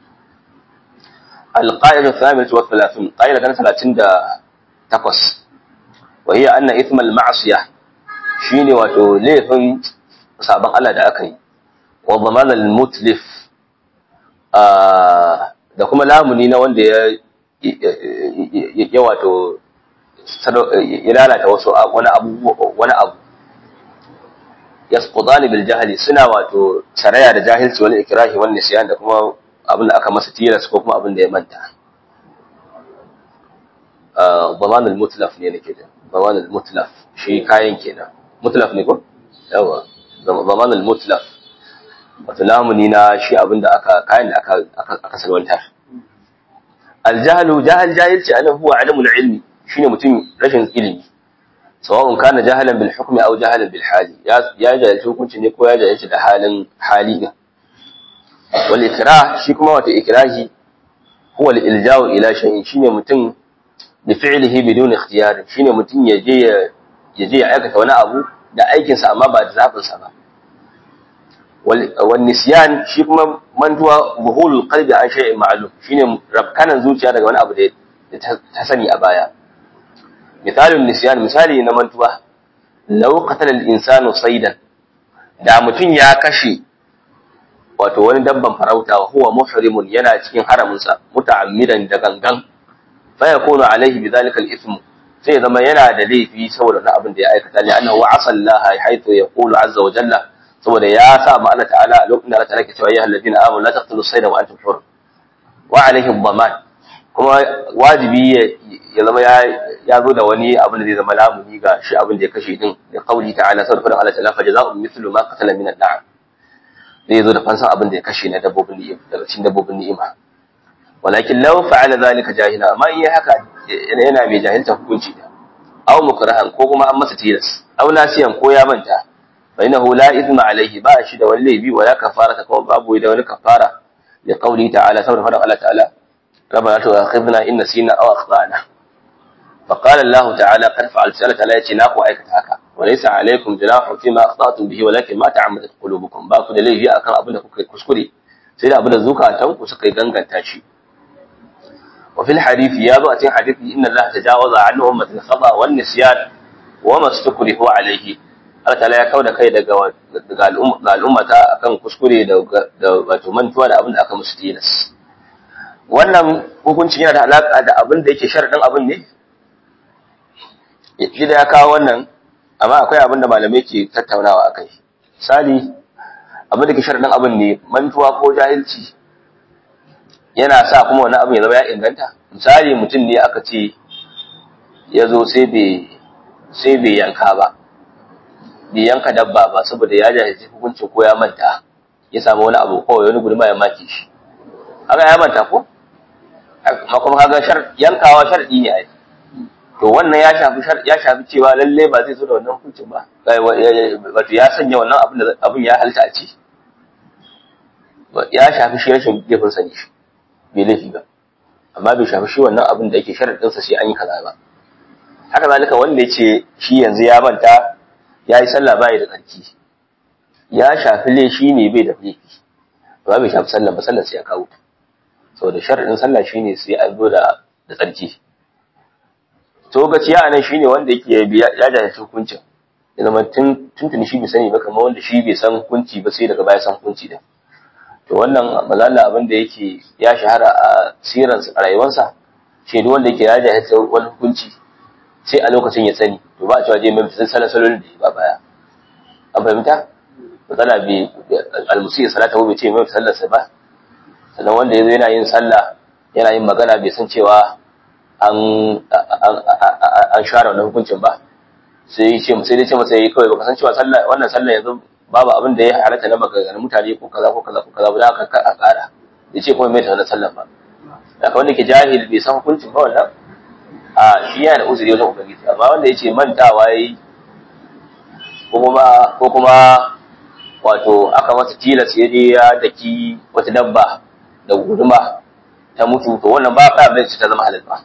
القاعدة الثامنة والثلاثون قاعدة كانت ثلاثين دا تقص وهي أن إثم المعصية شيني واتو ليفن سابق الله دا أكي وضمان المتلف آه da kuma lamuni na wanda ya ya wato ya lalata wasu wani abu wani abu yasqudani bil jahli suna wato saraya da jahilci wal ikrahi wan nisyan da kuma abin da aka masa tilas ko kuma abin da ya manta zaman al mutlaf ne nake da zaman al mutlaf shi kayan kenan mutlaf ne ko yawa zaman al mutlaf wato lamuni na shi abin da aka kayan da aka aka salwantar aljahlu jahal jahilci ana huwa alamul ilmi shine mutum rashin ilimi sawa'un kana jahalan bil hukmi aw jahalan bil hali ya ya jahilci hukunci ne ko ya jahilci da halin hali din wal ikrah shi kuma wato ikrahi huwa al ilja'u ila shay'in shine mutum bi fi'lihi bidun ikhtiyar shine mutum ya je ya je ya aikata wani abu da aikinsa amma ba da zabin sa ba والنسيان shi kuma mantuwa buhulul qalbi an shay'in ma'lum shine rabkanan zuciya daga wani abu da ta sani a baya misalin nisyan misali na mantuwa law qatala al-insanu saydan da mutun ya kashe wato wani dabban farauta wa huwa muhrimun yana cikin haramin sa muta'ammidan da gangan fa yakunu alaihi bidhalika al-ithm sai zama yana da laifi saboda wani abin da ya aikata li annahu asallaha haythu yaqulu azza wa jalla saboda ya sa ma Allah ta'ala a lokacin da Allah ta'ala ke cewa ya alladina amanu la taqtulu sayda wa antum hur wa alaihim dhaman kuma wajibi ya zama ya zo da wani abin da zai zama lamuni ga shi abin da ya kashe din da kauli ta'ala saboda fadin Allah ta'ala fa jazaa'u mithlu ma qatala min an-na'am zai zo da fansan abin da ya kashe na dabbobin ni'ima daga cikin dabbobin ni'ima walakin law fa'ala zalika jahila amma in haka yana mai jahilta hukunci da aw mukrahan ko kuma an masa tilas aw nasiyan ko ya manta fa innahu la ithma alayhi ba shi da wani laifi wala kafarata kuma babu da wani kafara li qawli ta'ala saboda fadin Allah ta'ala ربنا تؤاخذنا إن نسينا أو أخطأنا فقال الله تعالى قد فعلت سألة لا يتناق وأيكت هكا وليس عليكم جناح فيما أخطأتم به ولكن ما تعمدت قلوبكم باكو da laifi akan abin da kuka kuskure sai da abin da zukatan ku suka ganganta shi wa fil hadith ya zo a cikin hadisi inna Allah tajawaza an ummatil khata wan nisyan wa mastukrihu alayhi Allah ta'ala ya kauda kai daga daga al'ummata akan kuskure da wato mantuwa da abin da aka musu tilas wannan hukuncin yana da alaƙa da abin da yake sharaɗin abin ne shi da ya kawo wannan amma akwai abin da malamai ke tattaunawa a kai misali abin da ke sharaɗin abin ne mantuwa ko jahilci yana sa kuma wani abin ya zama ya inganta misali mutum ne aka ce ya zo sai bai yanka ba bai yanka dabba ba saboda ya jahilci hukuncin ko ya manta ya samu wani abu kawai wani guduma ya maki shi haka ya manta ko amma kuma kaga shar yankawa sharadi ne ai to wannan ya shafi ya shafi cewa lalle ba zai zo da wannan hukuncin ba wato ya sanya wannan abin da abin ya halta a ci ya shafi shi rashin gefin sani shi bai laifi ba amma bai shafi shi wannan abin da yake sharadin sa sai an yi kaza ba haka zalika wanda ya ce shi yanzu ya manta ya yi sallah bai da tsarki ya shafi laifi ne bai da laifi ba bai shafi sallah ba sallah sai ya kawo ta saboda shar'in sallah shine sai an zo da da tsarki to gaciya anan shine wanda yake ya jahilci hukuncin ya zama tun tuntuni shi bai sani ba kamar wanda shi bai san hukunci ba sai daga baya san hukunci din to wannan malalla abin da yake ya shahara a siran a rayuwarsa shi duk wanda yake ya jahilci wani hukunci sai a lokacin ya sani to ba a cewa je mai fitin sallah salolin da ba baya an fahimta matsala bai almusi salata bai ce mai sallarsa ba sannan wanda yazo yana yin sallah yana yin magana bai san cewa an an share wannan hukuncin ba sai ce sai dai ce masa yayi kawai baka san cewa sallah wannan sallah yanzu babu abin da ya halatta na maganganun mutane ko kaza ko kaza ko kaza ba da aka a ƙara ya ce kuma mai ta sallah ba haka wanda ke jahil bai san hukuncin ba wannan a shi yana da uzuri wajen ubangiji amma wanda ya ce mantawa yayi ko kuma ko kuma wato aka masa tilas ya je ya daki wata dabba da guduma ta mutu to wannan ba fa abin ta zama halal ba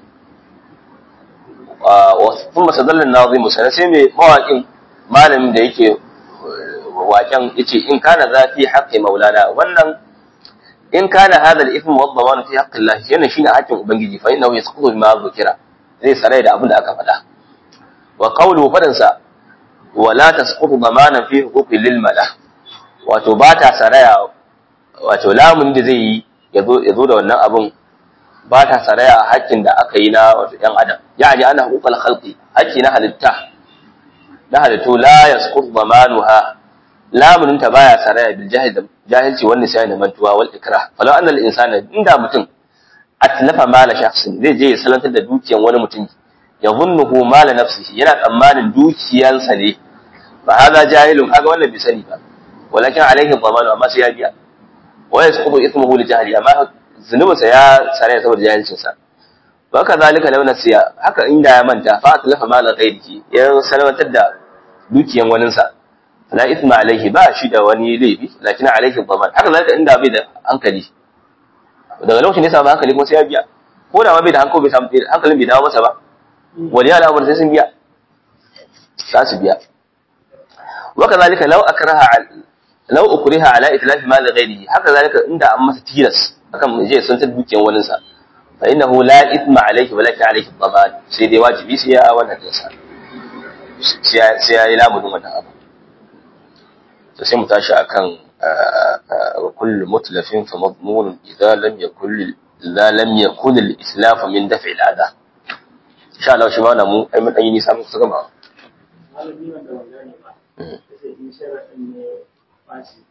wa kuma sadallan nazimu sana sai mai mawaƙin malamin da yake waken yace in kana zafi haqqi maulana wannan in kana hadha al-ithm wa dhaman fi haqqi Allah yana shine haƙin ubangiji fa innahu yasqutu bima dhukira zai sarai da abin da aka faɗa wa qawlu fadansa wala tasqutu damanan fi huquqi lil mala wato ba ta saraya wato lamun da zai yi ya zo da wannan abun ba ta saraya a hakkin da aka yi na wato ‘yan adam ya ji ana hukukal halki hakki na halitta na halittu la ya sukur zamanuha lamuninta baya saraya bil jahilci wani sai da mantuwa wal ikra falau annal insana inda mutum atlafa mala shakhsin zai je ya salantar da dukiyan wani mutum ya zunnuhu mala nafsihi yana tsammanin dukiyansa ne ba haza jahilun kaga wannan bai sani ba walakin alaihi dhamanu amma sai ya biya wa yasqutu ithmuhu li jahli amma zunubinsa ya sare saboda jahilcin sa wa kadhalika law nasiya haka inda ya manta fa atlafa mala ghairihi ya salwantar da dukiyan wanin sa la ithma alaihi ba shi da wani laifi lakin alaihi dhaman haka zalika inda bai da hankali daga lokacin da ya samu hankali kuma sai ya biya ko da ma bai da hankali bai samu hankalin bai dawo masa ba waliya al'amur sai sun biya za su biya wa kadhalika law akraha law ukriha ala itlafi mal ghairihi haka zalika inda an masa tilas akan je sun ta dukiyan wani sa fa innahu la ithma alayhi wa laka alayhi dhaman sai dai wajibi sai ya wannan dinsa sai ya yi lamunin wannan abu to sai mu tashi akan wa kullu mutlafin fa madmun idza lam yakul idza lam yakun al-islaf min daf'i al-adha insha Allah shi ma wannan mu ai mun dan yi nisa mun kusa gama malami wanda ban gane ba sai in sharaɗin ne fashi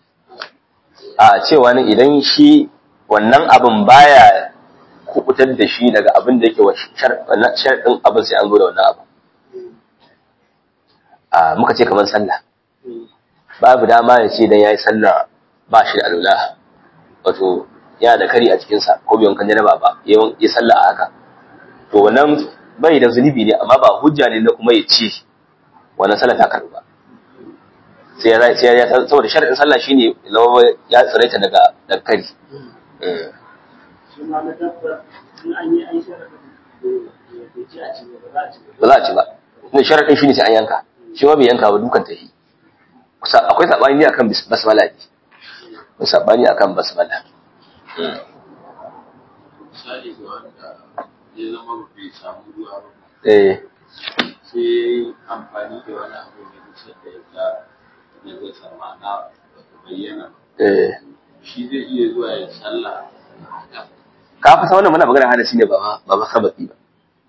a cewa ne idan shi wannan abin baya kubutar da shi daga abin da yake wa sharɗin abin sai an zo da wannan abin a muka ce kamar sallah babu dama ya ce dan yayi sallah ba shi da alula wato yana da kari a cikinsa ko bai wankan janaba ba ya sallah a haka to wannan bai da zunubi ne amma ba hujja ne na kuma ya ci wannan sallah ta karba sai ya sai ya saboda shar'in sallah shine lawa ya tsiraita daga daga kari shi ma na dabba in an yi an sharaɗin bai ci a ci ba za a ci ba ba za a ci ba ne sharadin shine sai an yanka shi ma bai yanka ba dukan tahi kusa akwai sabani ne akan bis- basmala ne akwai sabani akan basmala misali ga wanda ya zama bai samu ruwa ba eh sai ya yi amfani da wani abu mai kusa da ya ga na gasa ma'ana ba ta bayyana eh shi zai iya zuwa ya sallah ka fasa wannan muna magana hadasi ne ba ma ba ma khabati ba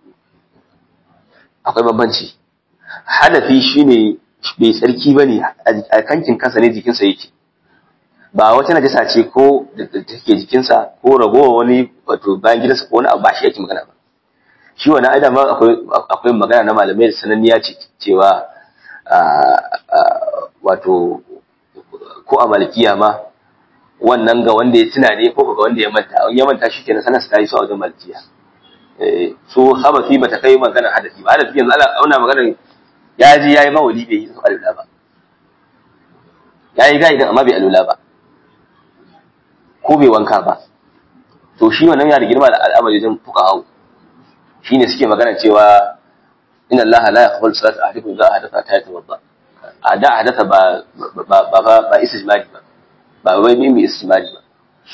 akwai bambanci hadafi shine bai tsarki bane a kankin kansa ne jikinsa yake ba wata najasa ce ko da da take jikinsa ko ragowa wani wato bayan gidansa ko wani abu ba shi yake magana ba shi wani aida ma akwai akwai magana na malamai da sananniya ce cewa a a wato ko a malikiya ma wannan ga wanda ya tuna ne ko ga wanda ya manta in ya manta shi kenan sanar ta yi su a wajen malikiya eh so habasi bata kai magana hadasi ba hadasi yanzu ana auna magana ya ji yayi mawali bai yi su alula ba yayi gaidin amma bai alula ba ko bai wanka ba to shi wannan ya da girma da al'amari wajen fuqaha shine suke magana cewa inna allaha la yaqbalu salata ahadikum idza ahdatha ta yatawadda a da hadatha ba ba ba ba, ba istijmari ba ba wai mimi istijmari ba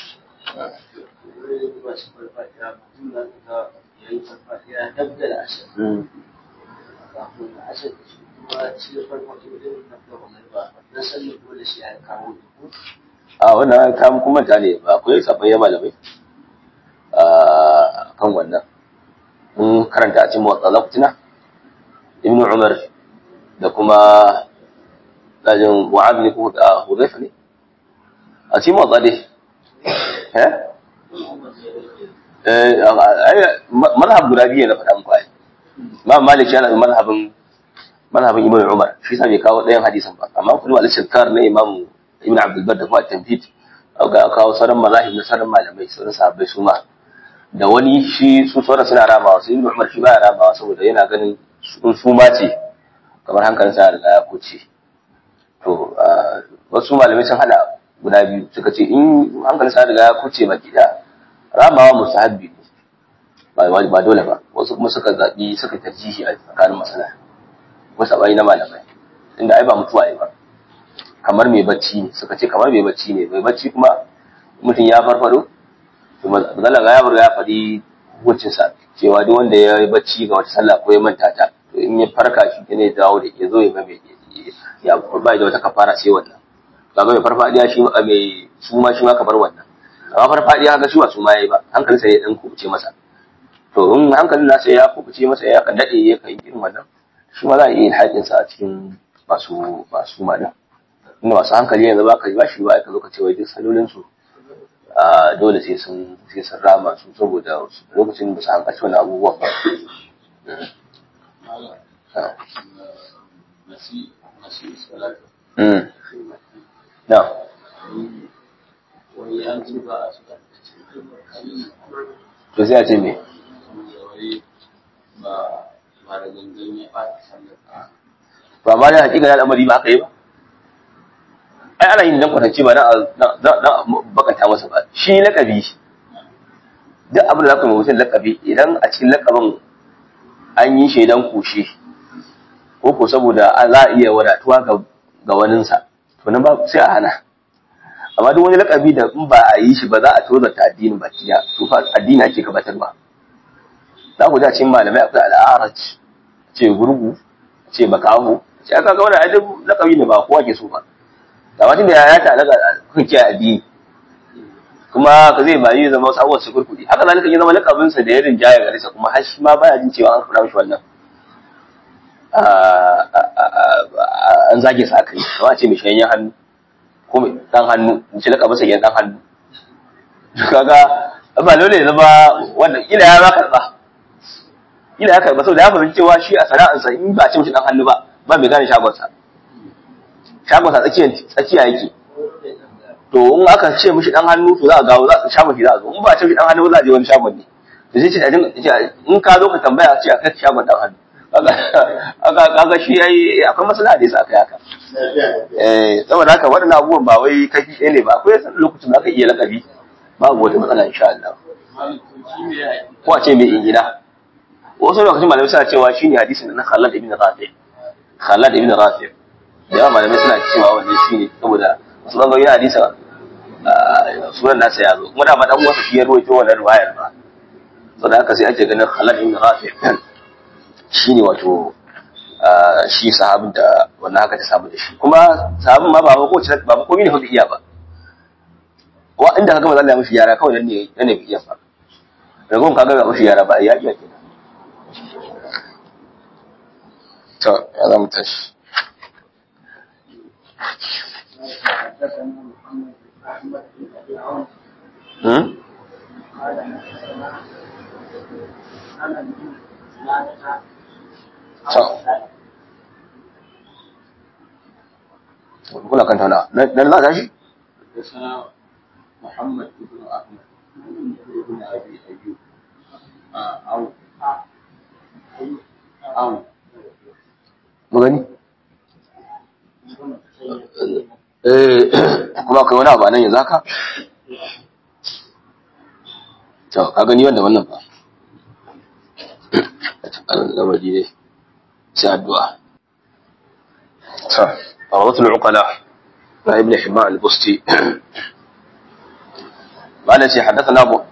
wani ba shi farfaɗiya mutum za ka ga ya yi farfaɗiya dab da ashe kafin na ashe da shi kuma shi da farfaɗiya wajen na gaba mai ba na sallar dole shi ya kawo duku a wannan kam kuma ta ne ba akwai sabon malamai a kan wannan mun karanta a cikin motsa zakutina ibnu umar da kuma dajin wa'ad ne ko da hudayfa ne a cikin motsa dai eh eh ai mazhab guda biyu na faɗa muku ai Imam Malik yana da mazhabin mazhabin Ibn Umar shi sa bai kawo ɗayan hadisin ba amma kuma al-Shakkar na Imam Ibn Abdul Bar da kuma Tanfid ga kawo sauran mazahib na sauran malamai sauran sahabbai su ma da wani shi su sauran suna ramawa su Ibn Umar shi ba ya ramawa saboda yana ganin sun suma ce kamar hankalin sa riga ya kuce to wasu malamai sun hada guda biyu suka ce in hankalin sa riga ya kuce baki da ramawa musahabbi ne ba ba dole ba wasu kuma suka zabi suka tarjihi a tsakanin masala wasu abai na malamai inda ai ba mutuwa ai ba kamar mai bacci ne suka ce kamar mai bacci ne mai bacci kuma mutum ya farfado to mazala ga ya burga ya faɗi hukuncin sa cewa duk wanda ya yi bacci ga wata sallah ko ya manta ta to in ya farka shi ne ya dawo da ya zo ya ga mai ya ba da wata kafara sai wannan kaga mai farfadiya shi ma mai suma shi ma kamar wannan amma farfadiya ga shi ba suma yayi ba hankalinsa ya dan kubuce masa to in hankalin nasa ya kubuce masa ya kan dade ya kan irin wannan shi ma za a iya yin haƙinsa a cikin masu masu madan inda masu hankali yanzu ba ka ba shi ba ka zo ka ce wai duk salolin su a dole sai sun sai sun rama su saboda lokacin da su hankalci wani abubuwan ba malam Ah. nasi nasi salatu Mm. na wani an ci ba a suka to sai a ce me wai ba ba da gangan ya ɓata sallar to amma da hakika al'amari ba haka yi ba ai ana yin dan kwatance ba dan dan bakanta masa ba shi lakabi duk abin da zaka yi mutum lakabi idan a cikin lakabin an yi shaidan kushe ko ko saboda a za a iya wadatuwa ga ga waninsa to nan ba sai a hana amma duk wani lakabi da in ba a yi shi ba za a tozarta addinin baki ya to fa addini ake gabatarwa za ku ji a cikin malamai akwai al'araj ce gurgu ce makamu ce aka ga wannan ajin lakabi ne ba kowa ke so ba da wajen da ya ta daga kan kiyaye addini kuma ka zai bayi zama wasu abubuwan su kurkudi haka zalika ya zama lakabin sa da ya rinjaya gare sa kuma har shi ma baya jin cewa an fara mishi wannan an zage sa aka yi kamar a ce mai shayayyen hannu ko mai dan hannu in ce lakabin sa yan dan hannu kaga ba dole ya zama wannan ila ya ba karba ila ya karba saboda ya fahimci cewa shi a sana'arsa in ba a ce mishi dan hannu ba ba mai gane shagonsa shagonsa tsakiyar tsakiya yake to in aka ce mishi dan hannu to za a gawo za a shagon shi za a zo in ba a ce mishi dan hannu ba za a je wani shagon ne to sai ce a dinga in ka zo ka tambaya ce a kai shagon dan hannu kaga kaga shi yayi akwai masala da yasa aka yaka eh saboda haka waɗannan abubuwan ba wai kafi ɗaya ne ba akwai lokacin da aka iya lakabi babu wata matsala insha Allah ko a ce mai ingina wasu lokacin malamai suna cewa shine hadisin na Khalid ibn Rafi Khalid ibn Rafi da yawa malamai suna cewa wannan shine saboda wasu bangarori na hadisa sunan nasa ya zo kuma da ma dan uwansa shi ya ruwaito wannan riwayar ba saboda haka sai ake ganin Khalid ibn Rafi shine wato shi sahabin da wannan haka ta samu da shi kuma sahabin ma ba ko ba ko ne hudu iya ba wa inda kaga manzo Allah ya mishi yara kawai nan ne nan ne iya fa ragon kaga ga mishi yara ba ya iya kenan to ya zama tashi Hmm? To, kula kan tauna, dan za ta shi? حدثنا محمد بن احمد بن ابي ايوب او او Magani? Eh, kuma kai wani abu a nan yanzu haka? To, ka gani wanda wannan ba. Lamari ne, sai addu'a. To, Rawdatul Uqala na Ibn Himma al-Busti. قال شي حدثنا أبو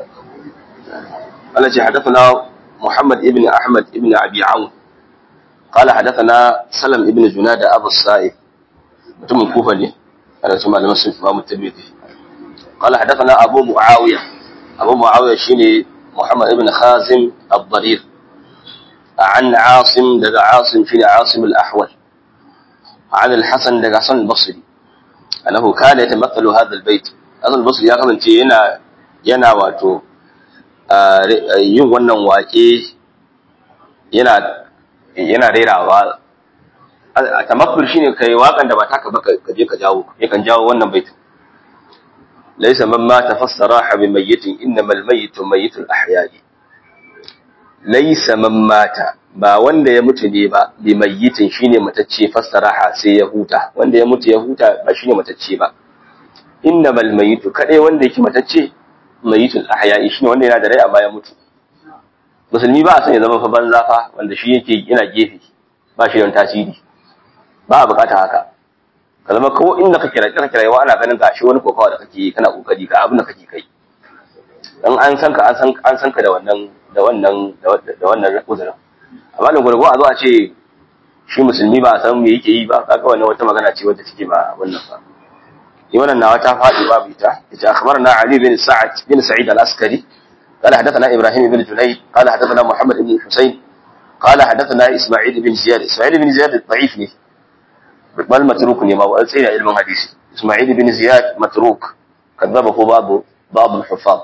قال شي حدثنا محمد ابن أحمد ابن أبي عون قال حدثنا سلم ابن جنادة أبو السائب mutumin kufa ne ana su malaman sun fi mamu tirmidhi qala hadathana abu muawiya abu muawiya shine muhammad ibn khazim ad-darir an asim daga asim shine asim al-ahwal an al-hasan daga hasan al-basri annahu kana yatamathalu hadha al-bayt hasan al-basri ya kasance yana yana wato yin wannan waƙe yana yana rerawa a tamakkul shine kai wakan da ba taka ba ka je ka jawo yakan jawo wannan baitin laysa man ma tafassara bi mayyitin innamal mayyitu mayyitul ahya'i laysa man mata ba wanda ya mutu ne ba bi mayyitin shine matacce fassaraha sai ya huta wanda ya mutu ya huta ba shine matacce ba innamal mayyitu kadai wanda yake matacce mayyitul ahya'i shine wanda yana da rai amma ya mutu musulmi ba a son ya zama fa banza fa wanda shi yake yana gefe ba shi da tasiri ba a bukata haka ka zama ko inda kake kira kira kira ana ganin gashi wani kokawa da kake kana kokari ka abin da kake kai dan an san ka an san an san ka da wannan da wannan da wannan uzurin amma da gurgo a zo a ce shi musulmi ba a san me yake yi ba kaga wannan wata magana ce wadda take ba wannan ba ni wannan nawa ta faɗi babu ita ita akhbarna ali bin sa'ad bin sa'id al-askari قال حدثنا ابراهيم بن جنيد قال حدثنا محمد بن حسين قال حدثنا اسماعيل بن زياد اسماعيل بن زياد ضعيف ne bal matruk ne ma wa tsaya ilmin hadisi isma'il bin ziyad matruk كذبه بعض بعض الحفاظ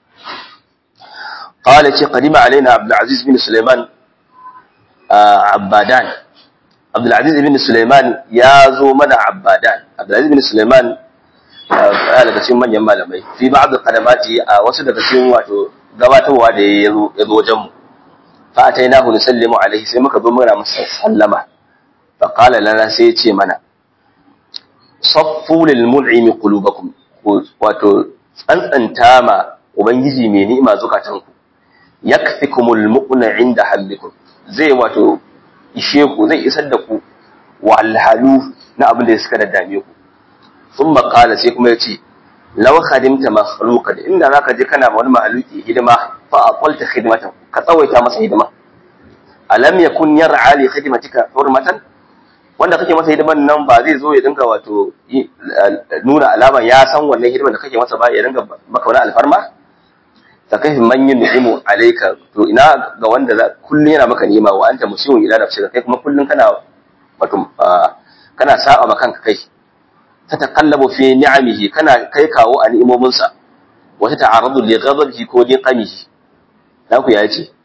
قال قدم علينا عبد العزيز بن سليمان عبادان عبد العزيز بن سليمان يا زو من عبادان عبد العزيز بن سليمان ya daga cikin manyan malamai fi ba'd qadamati a wasu daga cikin wato gabatarwa da ya zo wajen mu fa atainahu nusallimu alaihi sai muka zo muna masa sallama fa qala lana sai ya ce mana saffu lil mun'imi qulubakum wato tsantsanta ma ubangiji mai ni'ima zukatanku yakfikumul muqna inda hamdikum zai wato ishe ku zai isar da ku walhalu na abin da suka daddame ku sun makala sai kuma ya ce law khadimta makhluqan inda zaka je kana ma wani mahaluki hidima fa aqalta khidmatan ka tsawaita masa hidima alam yakun yar'a li khidmatika hurmatan wanda kake masa hidiman nan ba zai zo ya dinga wato nuna alaman ya san wannan hidiman da kake masa ba ya dinga maka wani alfarma ta kai man yin ni'imu alayka to ina ga wanda kullun yana maka ni'ima wa anta muslimun ila nafsika kai kuma kullun kana wato kana saba ma kanka kai ta taqallabu fi ni'amihi kana kai kawo a ni'imominsa wa ta ta'arradu li ghadabihi ko li qamihi da ku ya ce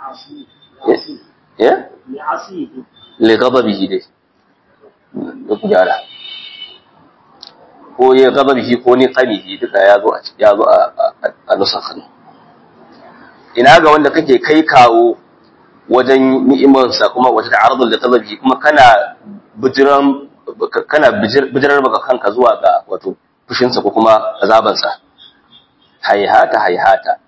ya li ghadabihi dai da ku gyara ko ya ghadabihi ko ni qamihi duka ya zo ya zo a nusakhan ina ga wanda kake kai kawo wajen ni'imarsa kuma wata ta'arradu li ghadabihi kuma kana bijiran kana bijirar baka kanka zuwa ga wato fushinsa ko kuma azabansa haihata haihata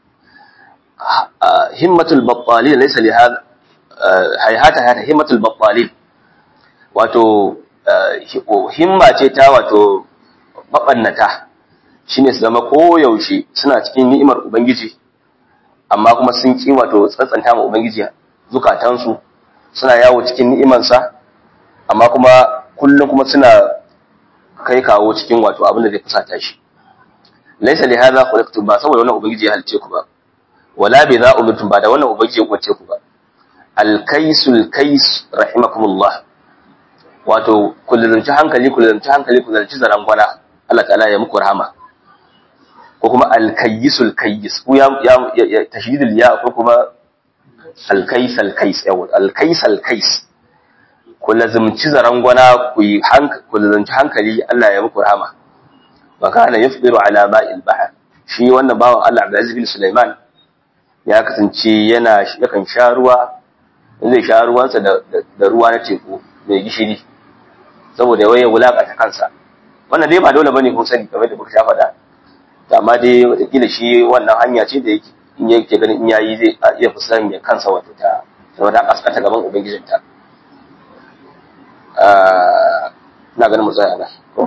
himmatul battalin laysa li hada haihata haihata himmatul battalin wato himma ce ta wato mabannata shine su zama koyaushe suna cikin ni'imar ubangiji amma kuma sun ki wato tsantsanta ma ubangiji zukatansu suna yawo cikin ni'imansa amma kuma kullum kuma suna kai kawo cikin wato abin da zai fusata shi laisa li hadha khuliqtum ba saboda wannan ubangiji ya halice ku ba wala bi za umirtum ba da wannan ubangiji ya kwace ku ba al kaisul kais rahimakumullah wato kullunci hankali kullunci hankali kullunci zaran gwana Allah ta'ala ya muku rahama ko kuma al kaisul kais ku ya tashdidul ya ko kuma al kais al kais yawa al kais al kais ku lazumci zaran gwana ku yi ku lazumci hankali Allah ya muku rahama wa kana yafdiru ala ma'il bahr shi wannan bawan Allah Abdulaziz bin Sulaiman ya kasance yana yakan sha ruwa zai sha ruwansa da, da, ruwa na teku mai gishiri saboda waye wulakanta kansa wannan dai ba dole bane kun sani kamar da kuka sha faɗa amma dai wataƙila shi wannan hanya ce da yake in yake ganin in yayi zai iya fusan ya kansa wato ta saboda kaskata gaban ubangijinta na ganin mu tsaya nan ko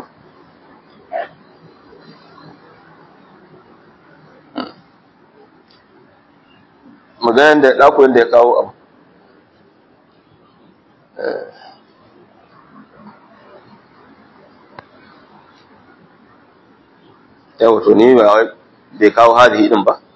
maganar da ɗakunan da ya kawo abu yawa to ni ba bai kawo hadihi din ba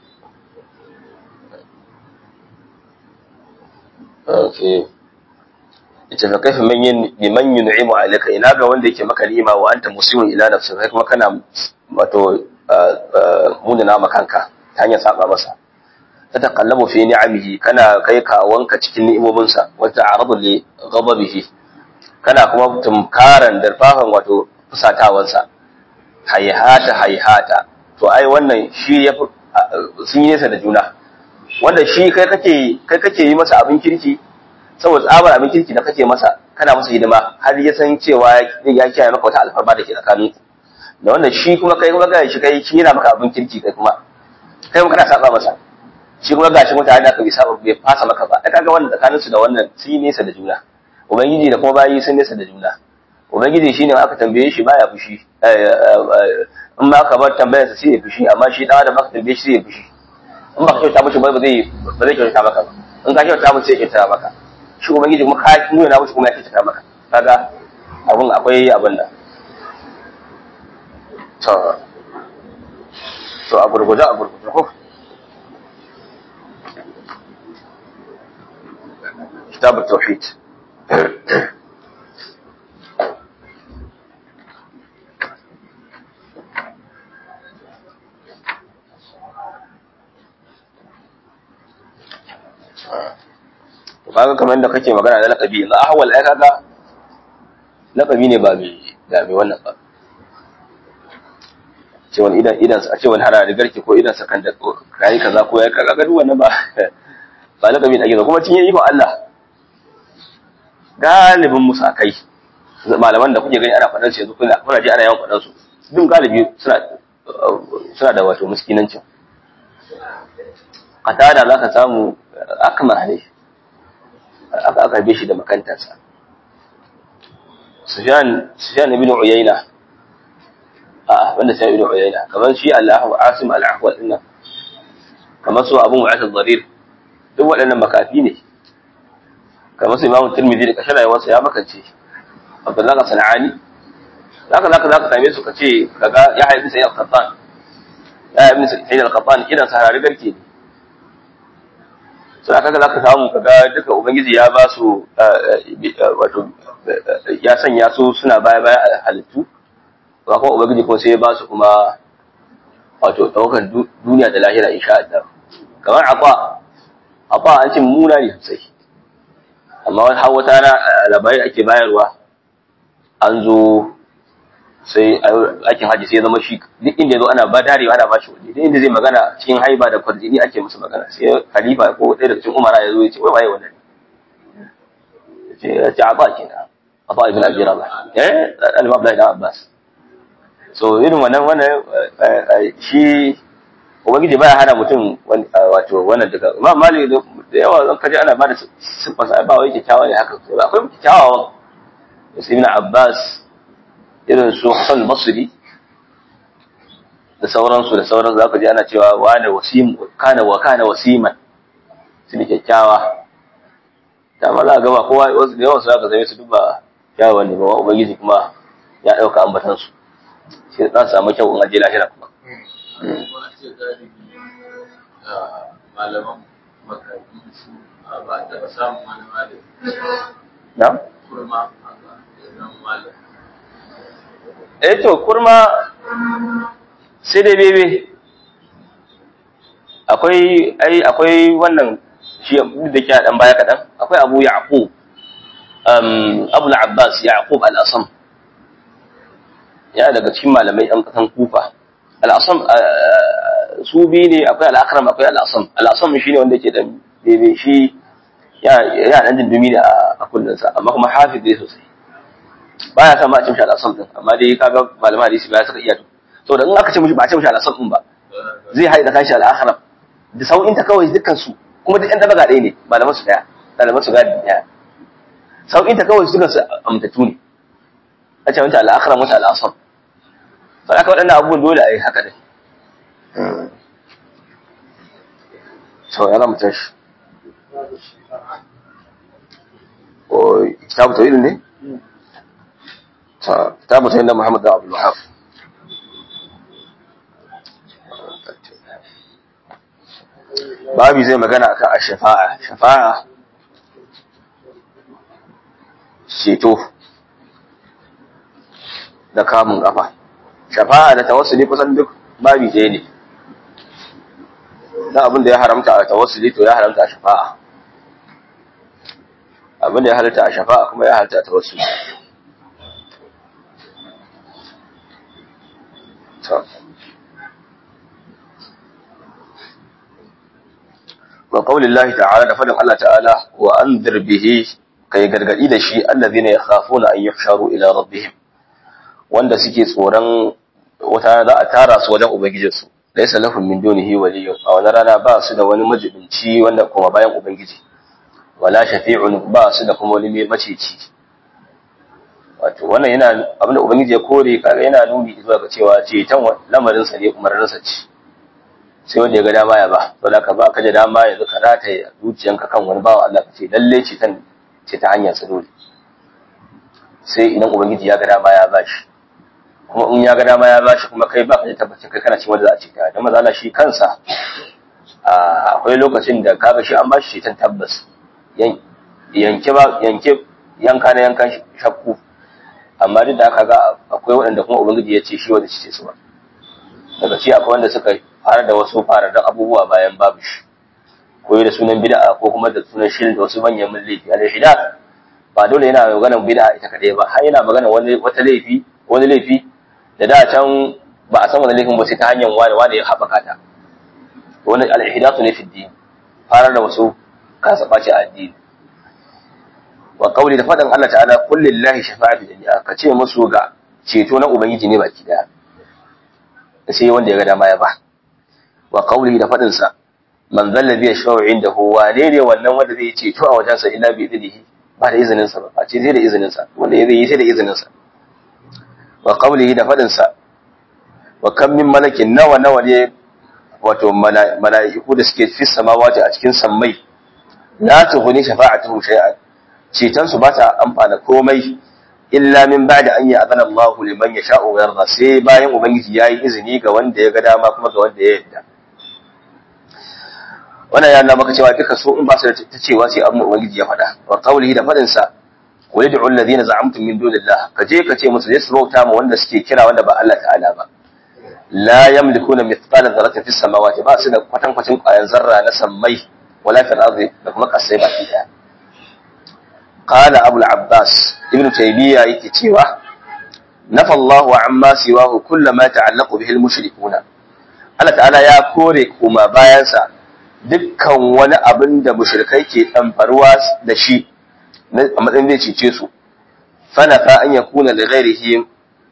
okay ita fa kaifa man yin liman yun'imu alayka ina ga wanda yake maka ni'ima wa anta muslimun ila nafsika kai kuma kana wato munana makanka ta hanyar saba masa tataqallabu fi ni'amihi kana kai ka wanka cikin ni'imominsa wa ta'aradu li ghadabihi kana kuma tumkaran darfafan wato fusatawansa hayhata hayhata to ai wannan shi ya sun yi nesa da juna wanda shi kai kake kai kake yi masa abin kirki saboda tsabar abin kirki da kake masa kana masa hidima har ya san cewa ya kiyaye maka wata alfarma da ke tsakanin ku da wanda shi kuma kai kuma ga shi kai shi yana maka abin kirki kai kuma kai kuma kana saba masa shi kuma gashi mutane da ka bi saba bai fasa maka ba ai kaga wannan tsakanin su da wannan sun yi nesa da juna ubangiji da kuma bayi sun nesa da juna ubangiji shine aka tambaye shi baya fushi in ma aka bar tambayar sa sai ya fushi amma shi dan adam aka tambaye shi sai ya fushi in ba ka kyauta mishi ba zai ba zai kyauta maka ba in ka kyauta mishi sai ya kyauta maka shi ubangiji kuma ka nuna mishi kuma ya kyauta maka kaga abun akwai abin da to to a gurguje a gurguje ko كتاب التوحيد kaga kamar da kake magana da laqabi na ahwal ai kaga laqabi ne ba mai da mai wannan ba ce wani idan idan a ce wani hana da garke ko idan sa kan da kai kaza ko ya kaga duk wannan ba ba laqabi da ake kuma cinye ikon Allah galibin musakai malaman da kuke gani ana faɗan su yanzu kuna kuna ji ana yawan faɗan su duk galibi suna suna da wato miskinancin qatada zaka samu akma ne aka aka bi shi da makantarsa Sufyan Sufyan ibn Uyayna a wanda sai ibn Uyayna kamar shi Allahu Asim al-Ahwal din kamar su Abu Mu'ath al-Dharir duk waɗannan makafi ne kamar su Imam Tirmidhi da kashin rayuwarsa ya makance Abdullahi Sanani zaka zaka zaka same su kace kaga ya haifi sai al-Qattan ya haifi sai al-Qattan idan sarari garke ne so aka ga zaka samu kaga duka ubangiji ya ba su wato ya sanya su suna baya baya a halittu ba kuma ubangiji ko sai ya ba su kuma wato daukan duniya da lahira insha Allah kamar afa afa an ce muna ne sosai amma wani har wata na labari ake bayarwa an zo sai aikin haji sai ya zama shi duk inda ya zo ana ba darewa ana ba shi waje duk inda zai magana cikin haiba da kwarjini ake musu magana sai khalifa ko ɗaya daga cikin umara ya zo ya ce wai waye wannan ce ya ce aba kenan aba ibn abi rabah eh al-imam ibn abbas so irin wannan wannan shi ubangiji baya hana mutum wato wannan daga imam malik da yawa zan kaje ana bada siffar sa ba wai kyakkyawa ne haka akwai kyakkyawa su ibn abbas irin su hasan basri da sauransu da sauran za ka ji ana cewa wane wasim kana wa kana wasiman su ne kyakkyawa ta ma za ga ba kowa wasu da yawan su aka zame su duba kyawawan ne ba ubangiji kuma ya ɗauka ambatan su sai za su samu kyau in aje lahira kuma malaman makarantu su ba a taɓa samun wani malami na? kurma a zan malam eh to kurma sai dai bebe akwai ai akwai wannan shi da ke dan baya kadan akwai Abu Yaqub um Abu al-Abbas Yaqub al-Asam ya daga cikin malamai ɗan kasan Kufa al-Asam su bi ne akwai al-Akram akwai al-Asam al-Asam shine wanda ke da bebe shi ya ya dan dindumi da a kullunsa amma kuma hafiz ne sosai baya sa ma a cin shi al-Asam din amma dai kaga malaman hadisi ba suka iya saboda in aka ce mishi ba a ce mishi al-Asam din ba zai haɗa kashi al-Akram da sau'inta kawai dukkan su kuma duk ɗan dabaga ɗaya ne malaman su ɗaya malaman su gadi ɗaya sauƙinta kawai su su amtatu ne a ce wata al'akara wata al'asam sau aka waɗannan abubuwan dole a yi haka ne sau ya zama tashi o kitabu tawhid ne ta kitabu tawhid na Muhammad da Abdul Wahab babi zai magana akan ash-shafa'a shafa'a ceto da kamun kafa shafa'a da tawassuli kusan duk babi ɗaya ne dan abin da ya haramta a tawassuli to ya haramta a shafa'a abin da ya halatta a shafa'a kuma ya halatta a tawassuli wa qaulillahi ta'ala da fadin Allah ta'ala wa anzir bihi kai gargadi da shi allazina yakhafuna an yuhsharu ila rabbihim wanda suke tsoron wata za a tara su wajen ubangijinsu laysa lahum min dunihi waliyyun a wani rana ba su da wani majibinci wanda kuma bayan ubangiji wala shafi'un ba su da kuma wani mai maceci wato wannan yana abinda ubangiji ya kore kaga yana nuni zuwa ga cewa ceton lamarin sa ne umarnin sa ce sai wanda ya ga dama ya ba saboda ka ba ka da dama yanzu ka rataye zuciyanka kan wani bawan Allah ka ce lalle ceton ce ta hanyar sa dole sai idan ubangiji ya ga dama ya bashi kuma in ya ga dama ya bashi kuma kai ba ka da tabbacin kai kana cikin wanda za a ce ka dan maza shi kansa akwai lokacin da kaga shi an bashi ceton tabbas yanke ba yanke yanka na yankan shakku amma duk da haka ga akwai waɗanda kuma ubangiji ya ce shi wanda ce su ba daga ci akwai wanda suka fara da wasu fararren abubuwa bayan babu shi koyi da sunan bid'a ko kuma da sunan shirin da wasu manyan laifi al shida ba dole yana maganar bid'a ita kadai ba har yana maganar wani wata laifi wani laifi da da can ba a san wani laifin ba sai ta hanyar wani wani ya haɓaka ta wani al-ihdathu ne fi din farar da wasu kasa ɓaci a addini wa kauli da faɗin Allah ta'ala qul lillahi shafa'atu jami'a ka ce musu ga ceto na ubangiji ne baki daya sai wanda ya ga dama ya ba wa kauli da faɗin sa man zalla bi yashfa'u indahu wane ne wannan wanda zai ceto a wajensa illa bi idnihi ba da izinin sa ba ce zai da izinin sa wanda ya yi sai da izinin sa wa kauli da faɗin sa wa kam min malakin nawa nawa ne wato mala'iku da suke fi samawati a cikin sammai la tughni shafa'atuhum shay'an ceton su ba ta amfana komai illa min ba'da an ya'zana Allah liman yasha'u wa yarda sai bayan ubangiji yayi izini ga wanda ya ga dama kuma ga wanda ya yarda wannan ya nuna maka cewa duka so in ba su da ta cewa sai abin ubangiji ya faɗa wa qawlihi da faɗin sa qul ud'u alladhina za'amtum min dunillah ka je ka ce musu yasu bauta ma wanda suke kira wanda ba Allah ta'ala ba la yamlikuna mithqala dharratin fis samawati ba su da kwatankwacin ƙwayan zarra na sammai wala fil ardi da kuma kasai baki daya qala abul abbas ibn taymiya yake cewa nafa Allahu amma siwahu kullama ta'allaqu bihi al-mushrikuna Allah ta'ala ya kore kuma bayansa dukkan wani abin da mushrikai ke ɗamfarwa da shi a matsayin zai cece su fanafa an ya kuna da ghairihi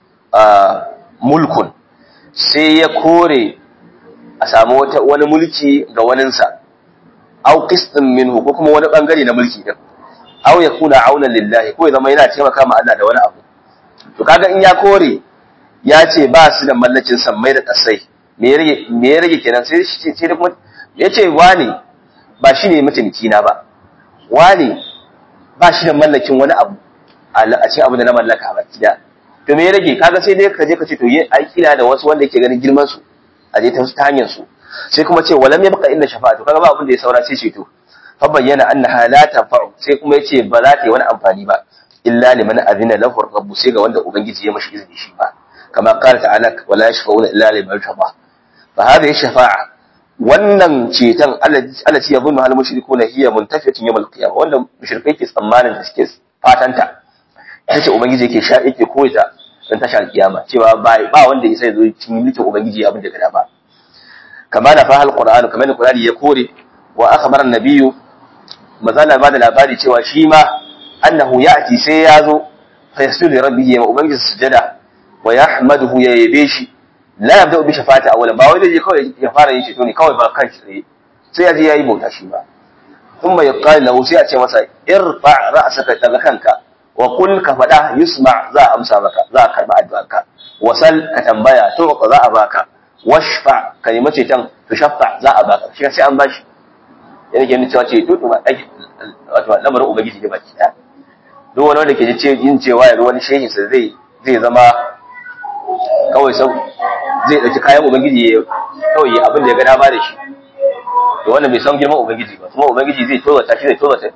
mulkun sai ya kore a samu wani mulki ga waninsa au qistin minhu ko kuma wani bangare na mulki din au ya kuna auna lillahi ko ya zama yana taimaka ma Allah da wani abu to kaga in ya kore ya ce ba su da mallakin sammai da kasai me ya rage kenan sai shi ce kuma ya ce wani ba shi ne mutumki na ba wani ba shi da mallakin wani abu a cikin abu da na mallaka ba kida to me ya rage kaga sai dai ka je ka ce to yi aiki da wasu wanda yake ganin girman su a je ta hanyar su sai kuma ce walam ya baka illa shafa'atu kaga ba abin da ya saura sai ceto fa bayyana annaha la tanfa'u sai kuma yace ba za ta yi wani amfani ba illa liman azina lahu rabbu sai ga wanda ubangiji ya mashi izini shi ba kama qala ta'ala wala yashfa'una illa liman shaba fa hadhihi shafa'a wannan ceton allati yadhunnu al mushrikuna hiya muntafiatun yawm al qiyamah wanda mushrikai ke tsammanin da suke fatanta tace ubangiji yake sha yake koyta dan tashar kiyama cewa ba ba wanda yasa zo cikin mulkin ubangiji abin da gada ba kama da fahal qur'an kamar da qur'ani ya kore wa akhbara an-nabiyyu mazala ba da labari cewa shi ma annahu ya'ti sai ya zo fa yasjudu li rabbihi ya ubangiji sujada wa yahmaduhu ya yabe shi la yabda bi shafati awwalan ba wai zai kawai ya fara yin ceto ne kawai ba kan shi tsaye sai ya je yayi bauta shi ba thumma yaqal lahu sai a ce masa irfa ra'saka daga kanka wa qul ka fada yusma za a amsa maka za a karba addu'arka wasal ka tambaya to za a baka washfa ka nemi ceton to shaffa za a baka shi sai an bashi yana ke nuna cewa ce to to ba wato lamarin ubangiji ne baki daya duk wani wanda ke ji yin cewa yanzu wani shehin sa zai zai zama kawai sau zai ɗauki kayan ubangiji ya kawai ya abin da ya ga dama da shi to wannan bai san girman ubangiji ba kuma ubangiji zai tozata shi zai tozata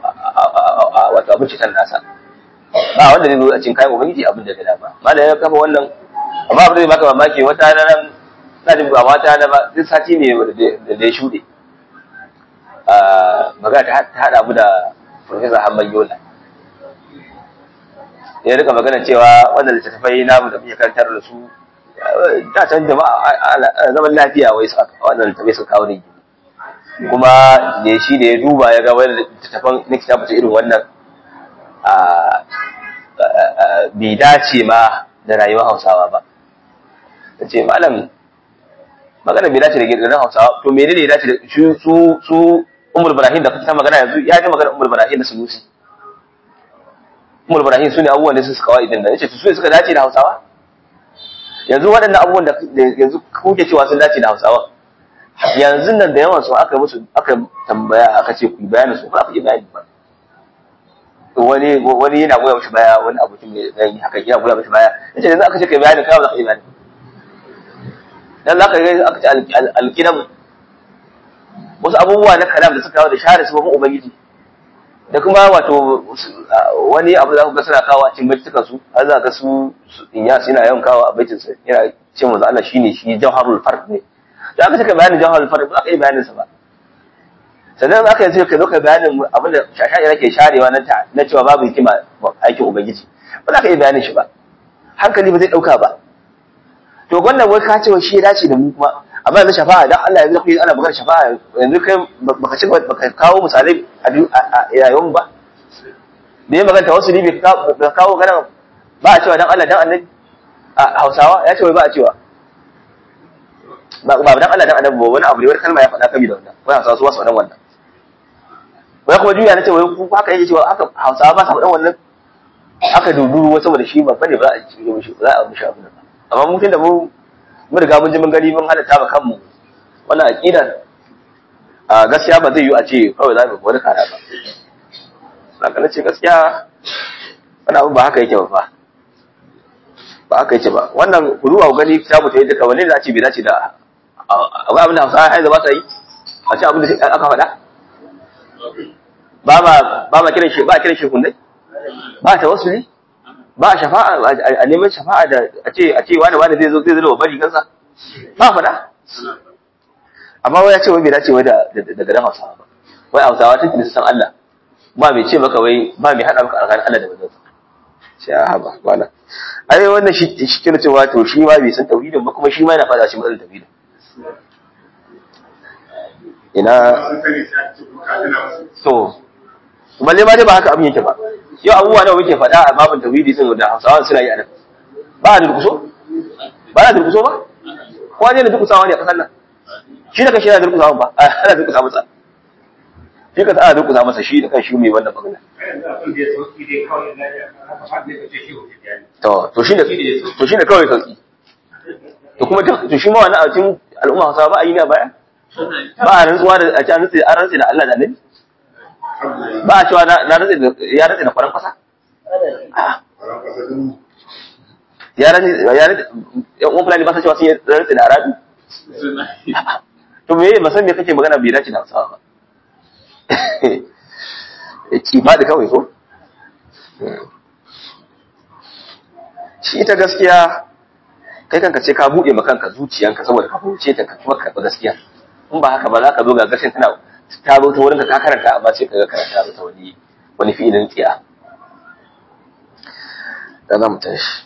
wato abin cikin nasa ba wanda zai zo a cikin kayan ubangiji abin da ya ga dama malam ya kafa wannan amma abin da zai baka mamaki wata ranar na da ba wata na ba duk sati ne da ya shuɗe magana ta haɗa mu da Profesa Hamman Yola ya rika magana cewa wannan littattafai namu da muke karantar da su da can jama'a zaman lafiya wai su wannan littattafai sun kawo ne kuma da shi da ya duba ya ga wani littattafan na kitabu ta irin wannan bai dace ma da rayuwar hausawa ba ta ce malam magana bai dace da gidan hausawa to menene ya dace da su su umar ibrahim da ta magana yanzu ya ji magana umar ibrahim da sunusi Umar Ibrahim su ne abubuwan da su suka kawai idan da yace su ne suka dace da Hausawa yanzu waɗannan abubuwan da yanzu kuke cewa sun dace da Hausawa yanzu nan da yawan su aka musu aka tambaya aka ce ku bayanin su ba ku yi bayani ba wani wani yana goya mishi baya wani abokin mai dan haka yana goya mishi baya yace yanzu aka ce kai bayanin kai ba za ka yi bayani dan za ka ga aka ce alqidam wasu abubuwa na kalam da suka kawo da share su ba ubangiji da kuma wato wani abu za ku ga suna kawo a cikin baitukan su har za ga su inya suna yawan kawo a baitin sa yana ce manzo Allah shine shi jawharul farq ne da aka ce bayanin jawharul farq ba ka yi bayanin sa ba sannan aka yi ka zo ka bayanin abin da shashai yake sharewa na ta na cewa babu hikima aikin ubangiji ba za ka yi bayanin shi ba hankali ba zai dauka ba to wannan wai ka ce wa shi ya dace da mu kuma amma yanzu shafa'a dan Allah yanzu kai ana magana shafa'a yanzu kai baka ci baka kawo misalai a yayin ba me ya magana wasu ne bai kawo magana ba a cewa dan Allah dan annabi a Hausawa ya ce wai ba a cewa ba ba dan Allah dan annabi ba wani abu ne wani kalma ya faɗa kabi da wannan wai Hausawa su wasu wannan wannan wai kuma juya na ce wai ku haka yake cewa haka Hausawa ba sa faɗan wannan aka duduru wasu saboda shi ba bane ba a ci mishi za a mishi abin nan amma mutum da mu mun riga mun ji mun gani mun halatta ba kanmu wannan aqidar a gaskiya ba zai yi a ce kawai za mu wani kara ba saka na ce gaskiya wannan abu ba haka yake ba fa ba haka yake ba wannan ku zuwa ku gani kitabu ta yadda kawai ne da ce bai dace da akwai abin da hausa ai ba sa yi a ce abin da aka faɗa ba ma ba ma kiran shi ba kiran shi hundai ba ta wasu ne ba shafa'a a neman shafa'a da a ce a ce wani wani zai zo zai zo bari kansa ba faɗa amma wai ya ce wai bai dace wai da daga dan hausawa ba wai hausawa take da san Allah ba mai ce maka wai ba mai hada maka alƙalin Allah da manzon sai a haba wala ai wannan shi shi kira cewa to shi ma bai san tauhidin ba kuma shi ma yana fada shi matsalar tauhidin ina to balle ma dai ba haka abin yake ba yau abubuwa nawa muke faɗa a babin tauhidi din da Hausawa suna yi a nan ba a durkuso ba a durkuso ba kowa ne da durkusawa ne a kasar nan shi da kashi yana durkusawa ba ana durkusa masa shi ka ana durkusa masa shi da kan shi mai wannan magana to to shi ne to shi ne kawai sauki to kuma to shi ma wannan a cikin al'umma Hausawa ba a yi ne a baya ba a rantsuwa da a ci an rantsi da Allah da Annabi ba a cewa na rantsi da ya rantsi da faran kasa ya rantsi ya rantsi yan uwan fulani ba sa cewa sun yi rantsi da arabi to me ba san me kake magana bai dace da Hausawa ba ki ba da kawai ko shi ita gaskiya kai kanka ce ka buɗe ma kanka zuciyanka saboda ka fahimce ta ka kuma karɓi gaskiya in ba haka ba za ka zo ga gashin tana ta zo ta wurin ka karanta amma sai ka ga karanta ta wani wani fi'ilin tsiya da za mu tashi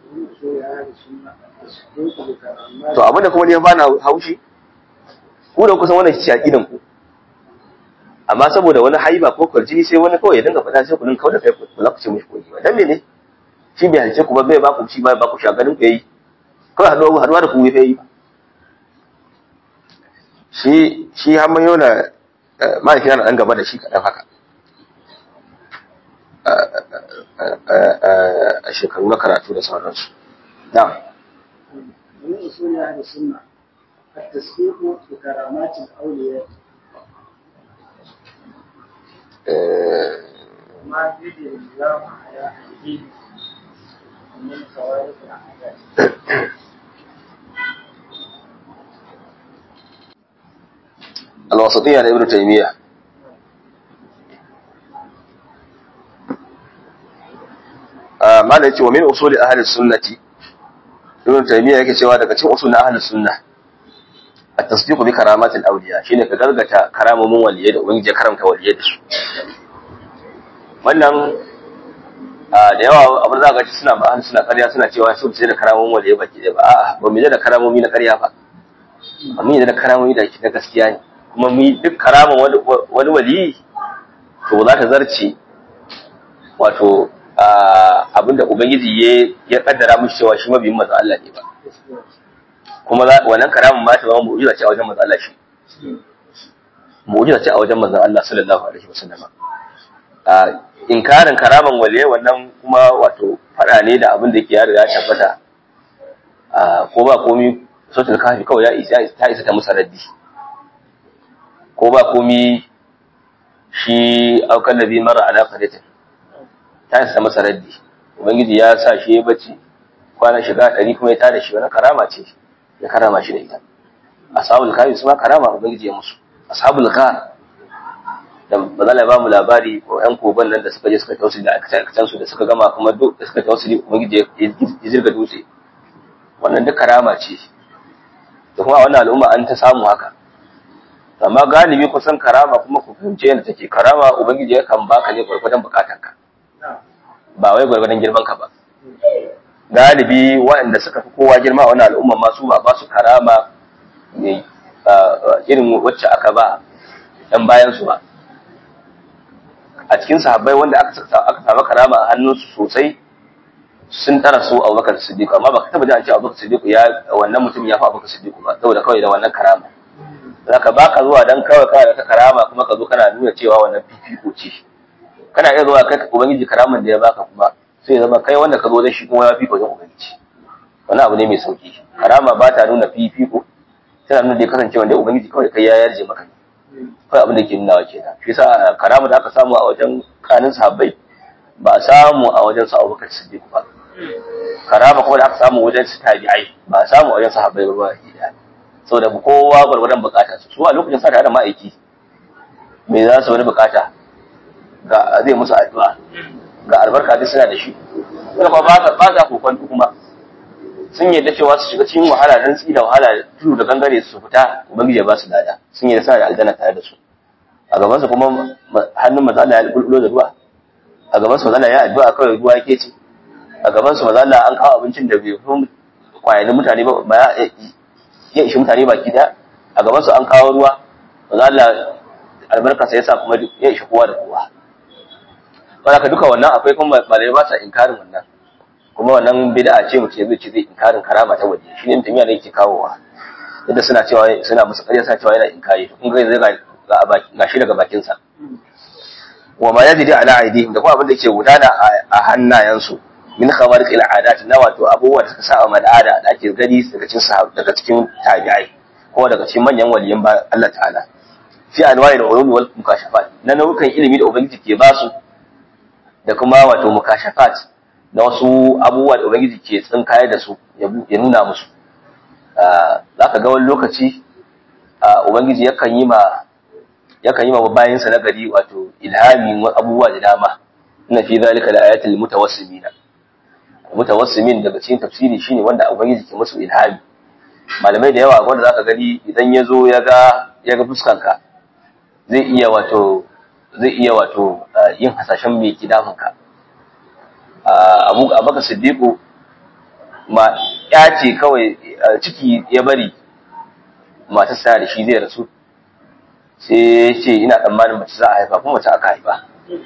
to abinda kuma ne ba na haushi ku da kusan wannan shi aqidan ku amma saboda wani haiba ko kwarjini sai wani kawai ya dinga fada sai ku dinga kawai da kai ku za ku ce mishi koyi ba dan mene shi bai halice ku ba bai ba ku shi ba ba ku shagarin ku yayi kawai haduwa haduwa da ku yayi ba shi shi har mai yana mahaifi na ɗan gaba da shi kaɗan haka a shekaru na karatu da sauransu na من أصول أهل السنة التصديق بكرامات الأولياء ما يدري الله على أيديهم من خوارق العادات الوسطية لابن تيمية ما da yake wa min usuli ahli sunnati ibn taymiya yake cewa daga cikin usul na ahli sunna at-tasdiq bi karamat al-awliya shine ka gargata karamomin waliyai da ubangiji ya karamta waliyai da su wannan da yawa abin da ga suna ba ahli suna ƙarya suna cewa su ce da karamomin waliyai baki da ba a'a ba mu da karamomi na ƙarya ba amma da karamomi da na gaskiya ne kuma mu duk karaman wani wali to za ta zarce wato abinda ubangiji ya kaddara mishi cewa shi mabiyin manzo Allah ne ba kuma wannan karaman ma ta zama mu'jiza ce a wajen manzo Allah shi mu'jiza ce a wajen manzo Allah sallallahu alaihi wasallam inkarin karaman waliye wannan kuma wato fada ne da abin da yake ya riga tabbata ko ba komi sautul kafi kawai ya isa ta isa ta musa raddi ko ba komi shi aukan nabi mara ala qadatin ta isa masa raddi ubangiji ya sa shi ya bacci kwana shiga ɗari kuma ya tada shi wani karama ce ya karama shi da ita ashabul kafi su ma karama ubangiji ya musu ashabul ghar da bazala ba mu labari ko yan koban nan da suka je suka tausiri da aikatan su da suka gama kuma duk da suka tausiri ubangiji ya zirga dutse wannan duk karama ce da kuma a wannan al'umma an ta samu haka amma galibi kusan karama kuma ku fahimce yadda take karama ubangiji ya kan baka ne gwargwadon bukatanka ba wai gwargwadon girman ka ba galibi waɗanda suka fi kowa girma a wani al'umma masu ba ba su karama ne irin wacce aka ba ɗan bayan su ba a cikin sahabbai wanda aka aka samu karama a hannunsu sosai sun tara su Abubakar Siddiq amma baka taba ji an ce Abubakar Siddiq ya wannan mutum ya fi Abubakar Siddiq ba saboda kawai da wannan karama zaka baka zuwa dan kawai kawai da ta karama kuma ka zo kana nuna cewa wannan fifiko ce kana iya zuwa kai ubangiji karaman da ya baka kuma sai zama kai wanda ka zo da shi kuma ya fifiko wajen ubangiji wannan abu ne mai sauki karama ba ta nuna fifiko tana nuna da kasance wanda ubangiji kawai kai ya yarje maka kawai abin da ke nuna wa kenan shi yasa karama da aka samu a wajen kanin sahabbai ba a samu a wajen su abubakar siddiq ba karama kuma da aka samu wajen su tabi'ai ba a samu a wajen sahabbai ba ba ɗaya saboda kowa gwargwadon bukata su su a lokacin sa da ma'aiki me za su wani bukata ga zai musu addu'a ga albarka duk suna da shi kuma ba ba ba za kokon kuma sun yadda cewa su shiga cikin wahala dan tsi da wahala tudu da gangare su fita ubangiji ya ba su lada sun yadda suna da aljanna tare da su a gaban su kuma hannun maza Allah ya bulbulo da ruwa a gaban su maza Allah ya addu'a kawai ruwa yake ci a gaban su maza Allah an kawo abincin da bai fi kwayanin mutane ba ba ya ishi mutane baki da a gaban su an kawo ruwa maza Allah albarka sai ya sa kuma ya ishi kowa da kowa ba ka duka wannan akwai kuma malai ba sa inkarin wannan kuma wannan bid'a ce mutum zai ce zai inkarin karama ta waje shi ne tamiya ne yake kawowa yadda suna cewa suna musu ƙarya suna cewa yana inkari in ga zai ga shi daga bakin sa wa ma yajri ala aidihim da kuma abin da yake gudana a hannayensu min khabarik ila adat na wato abubuwa da suka sa a al'ada da ake gani daga cikin sahab daga cikin tabi'ai ko daga cikin manyan waliyan ba Allah ta'ala fi anwa'i al-ulum wal mukashafat na nau'ukan ilimi da ubangiji ke basu da kuma wato mukashafat da wasu abubuwa da ubangiji ke tsinkayar da su ya nuna musu za ka ga wani lokaci ubangiji yakan yi ma yakan yi ma bayansa na gari wato ilhamin abubuwa da dama ina fi zalika la ayatul mutawassimina mutawassimin daga cikin tafsiri shine wanda ubangiji ke musu ilhami malamai da yawa wanda zaka gani idan ya zo ya ga ya ga fuskanka zai iya wato zai iya wato yin hasashen mai kidafinka abu abaka siddiqu ma ya ce kawai ciki ya bari matar sa da shi zai rasu sai ya ce ina tsammanin mace za a haifa kuma mace aka haifa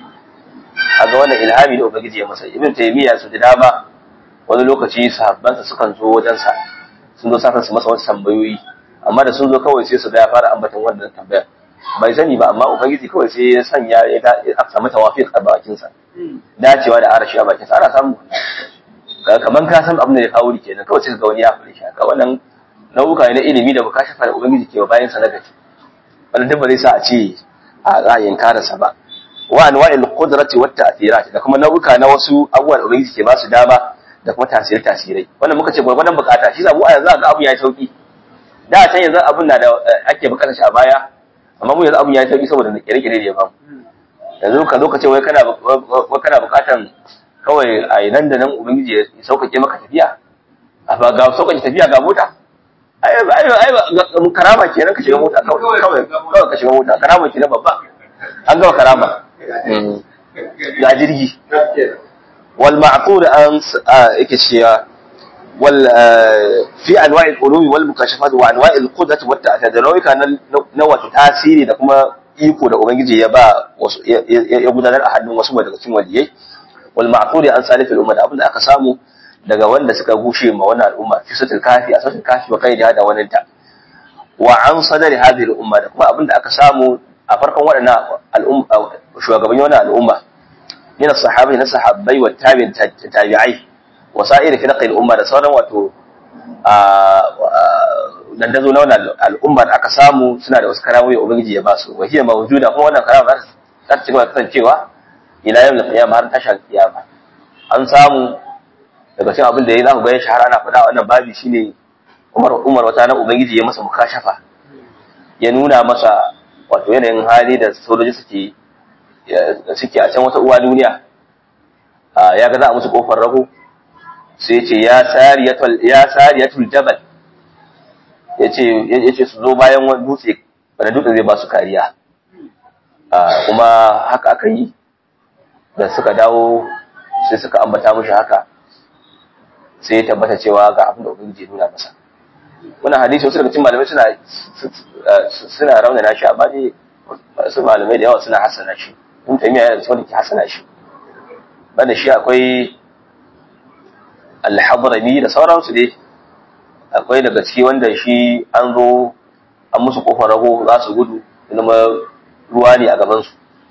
a ga wannan ilhami da ubangiji ya masa ibn taymiya su da dama wani lokaci sahabbansa sukan zo wajensa sun zo sakan su masa wasu tambayoyi amma da sun zo kawai sai su ga ya fara ambaton wannan tambayar bai sani ba amma ubangiji kawai sai ya sanya ya samu tawafiq a bakinsa dacewa da arashi a bakinsa ana samu kaman ka san abin da ya kawo ni kenan kawai sai ga wani ya fara shi haka wannan nau'uka ne na ilimi da baka shafa da ubangiji ke bayan sa na gaci wannan duk ba zai sa a ce a ra'ayin karasa ba wa anwa'il qudrati wat ta'thirat da kuma nau'uka na wasu abubuwan da ubangiji ke ba su dama da kuma tasiri tasirai wannan muka ce gwargwadon bukata shi zabu a yanzu ga abun yayi sauki da can yanzu abun na da ake bukatar shi a baya amma mu yanzu abun yayi sauki saboda kire-kire da ya bamu yanzu ka zo ka ce wai kana wai kana bukatan kawai a nan da nan ubangiji ya sauƙaƙe maka tafiya a ba ga sauƙaƙe tafiya ga mota ai ai ai karama kenan ka shiga mota kawai kawai kawai ka shiga mota karama kenan babba an gama karama ga jirgi wal ma'qul an yake cewa wal fi anwa'i al-ulum wal mukashafat wa anwa'i al-qudrat wa ta'athir da nau'ika na wato tasiri da kuma iko da ubangiji ya ba ya gudanar a hannun wasu daga cikin waliyai wal ma'qul an salif al-umma da abinda aka samu daga wanda suka gushe ma wannan al'umma fi sutul kafi a sutul kafi wa kai da wannan ta wa an sadari hadhihi al-umma da kuma abinda aka samu a farkon waɗannan al'umma shugabanni wannan al'umma min as-sahabi na sahabbai wa tabi'in tabi'ai wa sa'ir firqi al-umma da sauran wato dan dazo na wannan al'umma da aka samu suna da wasu karamoyi ubangiji ya ba su wa hiya mawjuda kuma wannan karama za ta ci gaba kasancewa ila yawm al-qiyamah har tashar kiyama an samu daga cikin abin da ya za ku ga ya shahara ana faɗa wannan babi shine Umar Umar wata na ubangiji ya masa mukashafa ya nuna masa wato yanayin hali da sojoji suke suke a can wata uwa duniya ya ga za a musu kofar rago sai ce ya sariyatul ya sariyatul jabal yace yace su zo bayan wani dutse wanda dutse zai ba su kariya kuma haka aka yi da suka dawo sai suka ambata mushi haka sai ya tabbata cewa ga abin da ubangiji ya nuna masa wannan hadisi wasu daga cikin malamai suna suna raunana shi amma dai wasu malamai da yawa suna hasana shi in taymiya yana da wanda ke hasana shi banda shi akwai al-hadrami da sauransu dai akwai daga ciki wanda shi an zo an musu kofar rago za su gudu zama ruwa ne a gabansu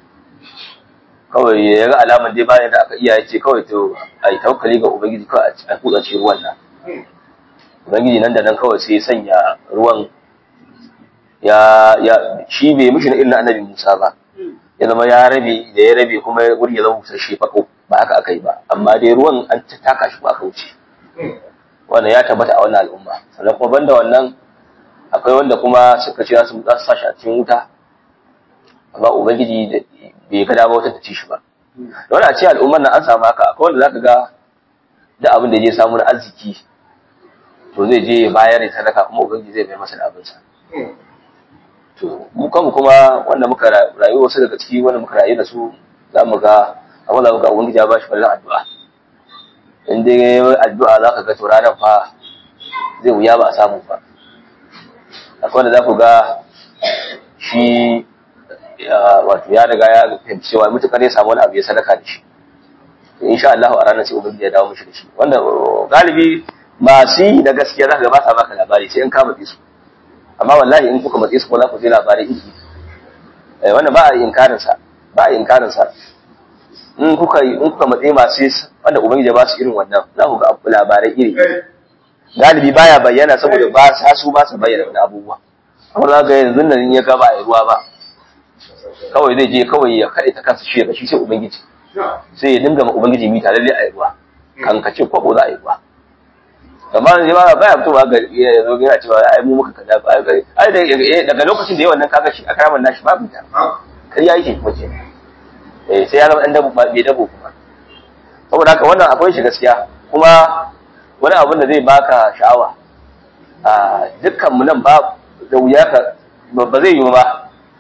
kawai ya ga alaman dai bayan da aka iya ya ce kawai to a yi tawakkali ga ubangiji kawai a kutsa ce ruwan nan ubangiji nan da nan kawai sai sanya ruwan ya ya shi bai mishi na irin annabi Musa ba ya zama ya rabe da ya rabe kuma wuri ya zama busasshe fako ba haka aka yi ba amma dai ruwan an taka shi ba aka wuce wannan ya tabbata a wannan al'umma sannan kuma banda wannan akwai wanda kuma suka ce za su sa shi a cikin wuta amma ubangiji bai ga dama wata ta ci shi ba da wani a ce al'ummar nan an samu haka akwai wanda zaka ga da abin da ya samu na arziki to zai je ya bayar ya sadaka kuma ubangiji zai bai masa da abinsa to mu kanmu kuma wanda muka rayu wasu daga ciki wanda muka rayu da su za mu ga abin da muka ubangiji ya bashi ballan addu'a in dai ya yi addu'a za ka ga to ranar fa zai wuya ba a samu ba akwai wanda za ku ga shi wato ya riga ya fahimci cewa mutukar ya samu wani abu ya sadaka da shi insha Allah a ranar sai ubangiji ya dawo mishi da shi wanda galibi masu yi da gaskiya za ka ga ba sa baka labari sai in ka matsi su amma wallahi in kuka matsi su ko za ku je labarai iri eh wannan ba a yi inkarin sa ba a yi inkarin sa in kuka in kuka matsi masu wanda ubangiji ya ba su irin wannan za ku ga labarai iri galibi baya bayyana saboda ba sa su ba su bayyana wani abubuwa amma za ga yanzu nan ya ga ba a yi ruwa ba kawai zai je kawai ya kaɗe ta kansa shi daga shi sai ubangiji sai ya dinga ma ubangiji mita lalle a yi ruwa kan ka ce kwabo za a yi ruwa amma yanzu ba ba ya fitowa ga ya zo yana cewa ai mu muka kaza ba ai daga lokacin da yawan nan kaga shi a karaman nashi babu ta kai yayi shi kuma ce eh sai ya zama dan dabo ba bai dabo kuma saboda haka wannan akwai shi gaskiya kuma wani abin da zai baka sha'awa a dukkan mu nan ba da wuya ka ba zai yi ba